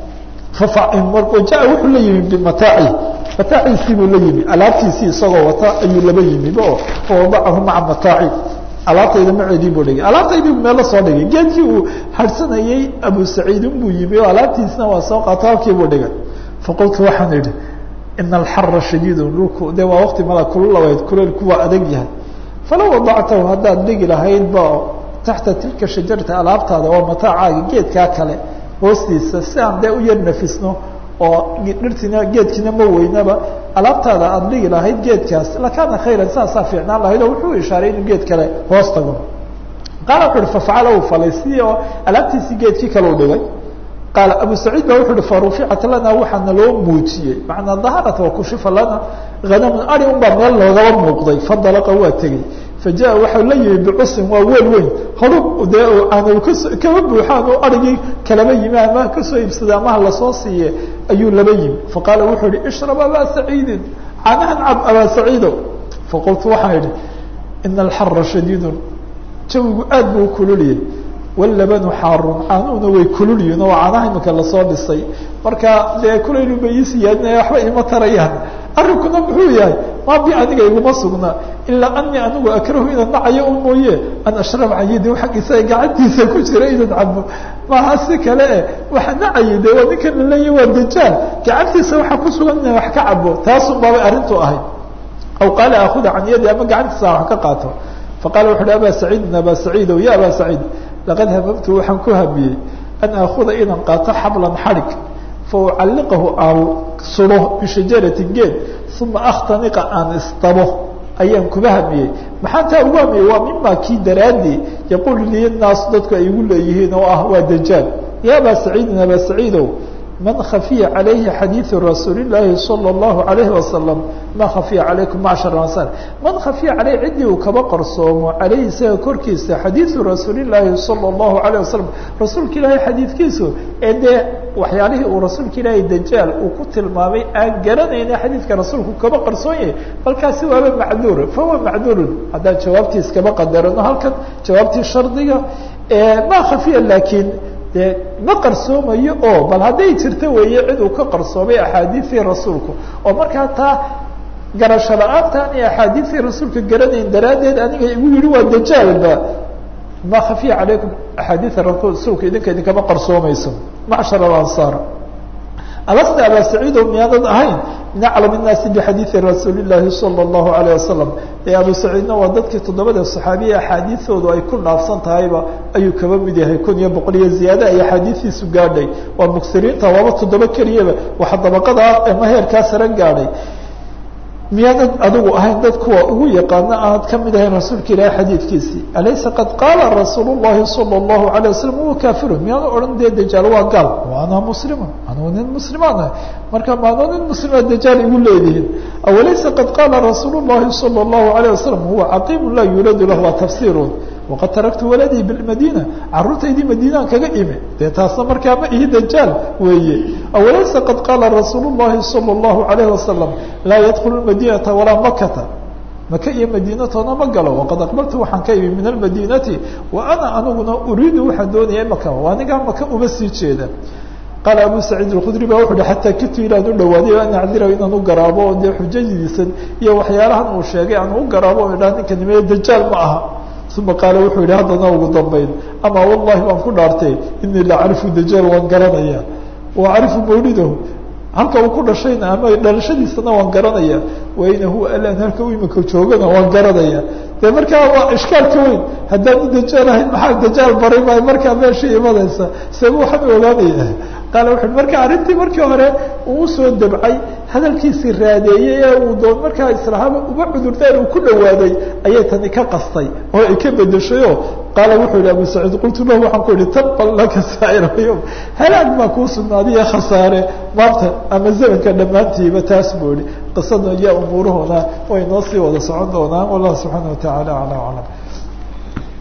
ja wuxuu la yimi bimataaci mataaciisii buu la yimi alaabtiisii isagoo wata ayuu laba yimi o fawadacahu maca mataaci alaabtayda maceedii buu dhigay alaabtaydii buu meelo soo dhigay geedkii uu harsanayey abu saciidin buu yimi oo alaabtiisina waa soo qaato halkii buu dhigay faqultu waxaan idhi ina alxara shadiidun dhulku de waa waqti mala kululaweyd kuleylku waa adag yahay falow wadactahu haddaad dhigi lahaydba taxta tilka shajarata alaabtaada waa mataacaagi geedkaa kale hoostiisa si aan dee u yar nafisno oo dhirtiina geedkiina ma weynaba alaabtaada aada dhigi lahayd geedkaas lakaana khayran saasaa fiicnaan lahayd oo wuxuu ishaaray inuu geed kale hoos tago qaala wuxu uhi fafacala uu falay sidii oo alaabtiisii geedkii kale u dhigay qaala abu saciid ba wuxu uhi faruficat lana waxaana loo muujiyey macnaa daharat wakushifa lana hanamun ari un baa meel loogaba muuqday fandalaqa waa tegey faja waxau la yimi bicusin waa weel weyn horub dee aan kas kaba buuxaan u arigii kalaba yimi ama kasoo iibsada amaha lasoo siiye ayuu laba yimi faqaala wuxuu ihi ishrab abaa saciidin canahan cab abaa saciido faqultu waxaan idhi ina alxara shadiidun jawigu aad buu ukululiyey wallabanu xaarun caanuhuna way kululyihin oo caanaha imika lasoo dhisay marka dee kulaylu ba ii siyaadinaya waxba ima tarayaan arrinkuna muxuu yahay maa bi aniga iguma sugna ilaa anii anigu akrahu inaan nacayo un mooye an ashrab cayidi xaggiisa gacantiisa ku jira inaan cabo maaha si kale e waxa nacayay de waa ninkan laleeya waa dajaal gacantiisa waxaa ku sugan inaan wax ka cabo taasun baabay arrintu ahayd aw qaala akuda can yadi ama gacantiisa wax ka qaato faqala wuxu uhi aba saciidin aba saciidow ya aba saciid laqad hamamtu waxaan ku hamiyey an aakuda inaan qaato xablan xadhig fa ucalliqahu aan sudo bishajaratin geed uma akhtaniqa aan isdabo ayaan kuba hamiyey maxaan taa ugu hamiyey waa mima kii daraadii yaquulu liya naasu dadku ay igu leeyihiin oo ah waa dajaal ya aba saciidin aba saciidow man khafiya calayhi xadiidu rasuuli llaahi salى اllahu alayhi wasalam ma khafiya calaykum macshar ansar man khafiya caleyh ciddii uu kaba qarsoomo caleyhi isaga korkiisa xadiidu rasuuli llaahi salى اllahu alayh wasalam rasuulka ilaahay xadiidkiisu ee dee waxyaalihii uu rasuulka ilaahay dajaal uu ku tilmaamay aan garanayna xadiidka rasuulku kaba qarsoon yahay balkaasi waaba macduur fahuwa macduurun haddaan jawaabtiis kaba qadarano halkan jawaabtii shardiga ma khafiya laakiin de ma qarsoomayo oo bal hadday jirto weeye cid uu ka qarsoomay axaadiisii rasuulku oo markaa taa garasho la-aantaan iyo axaadiisii rasuulka garanayn daraaddeed aniga igu yihi waa dajaalba ma khafiya calaykum axaadiisa rasuulka idinka idinkama qarsoomayso macshar alansaar alasta aba saciido miyaanad ahayn min aclam الnaasi bxadiiثi rasuuli الlahi salى الlahu عalيه wasalam ee abu saciidna waa dadkii toddobada صaxaabiya axaadiioodu ay ku dhaafsan tahayba ayuu kaba mid yahay kun iyo boqol iyo ziyaade ay axaadiistiisu gaadhay waa muksiriinta waaba toddoba keliyaba waxa dabaqada ama heerkaa sare gaadhay miyaanad adigu ahayn dad kuwa ugu yaqaano aanad ka mid ahayn rasuulka ilaahi xadiidkiisii alaysa qad qaala rasuul الlahi salى الlahu عalيه wasalam huwa kafirun miyaanu odhan dee dajaal waa gaal ana muslimun anugu nin muslimaan ah marka maanoo nin muslima dajaal igu leedihiin awalaysa qad qaala rasuul الlahi salى الlahu عalيه wasalam huwa caqiimu laa yuuladu lah waa tafsiirun waqad taraktu waladii bimadina caruurtaydii madiinaan kaga imi dee taasna markaa ma ihi dajaal weeye awalaysa qad qaala rasuul الlahi salى الlahu عalayه wasalam laa yadkulu madinata walaa makata maka iyo madiinatoona ma galo waqad aqbaltu waxaan ka imi min almadinati wa ana aniguna uriidu waxaan doonaya maka anigaa maka uma sii jeeda qaala abu saciid اkudri ba wuxu uhi xataa kitu ilaan u dhawaaday an acdira inaan u garaabo o dee xujadiisan iyo waxyaalahan uu sheegay aan u garaabo o idhaha ninka nimeye dajaal ma aha uma qaala wuxuu yihi haddana ugu dambayn ama wallahi baan ku dhaartay inii la acrifu dajaal waan garanaya wa acrifu mawlidahu halka uu ku dhashayna ama dhalashadiisana waan garanaya waina huwa alan halka u imika joogana waan garanaya de markaa waa ishkaalka weyn haddaan u dajaal ahayn maxaa dajaal baray maayo markaa meesha imanaysa seeba waxaan ogaanaya qaala wuxu marka arrintii markii hore uu usoo dabcay hadalkiisii raadeeyey ee uu doon markaa islahaaba uba cudurdaan uu ku dhawaaday ayay tani ka qastay oo ay ka bedeshayo qaala wuxuu yihi abu saciid qultu lahu waxaan ku ihi tabban laka saa'ira yom halaag baa kuu sugnaadiye khasaare maanta ama zamanka dhammaantiiba taas buu ihi qisada iyo umuurahooda way noo sii wada socon doonaan wallahu subxaana watacaala acla aclam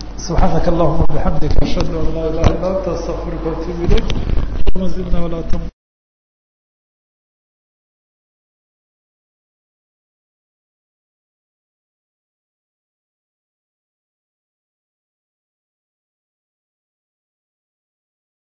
subxaanaka allahuma bixamdika ashhadu an laa ilaha illa anta astaqfiruka watuub ilayk zidna walaa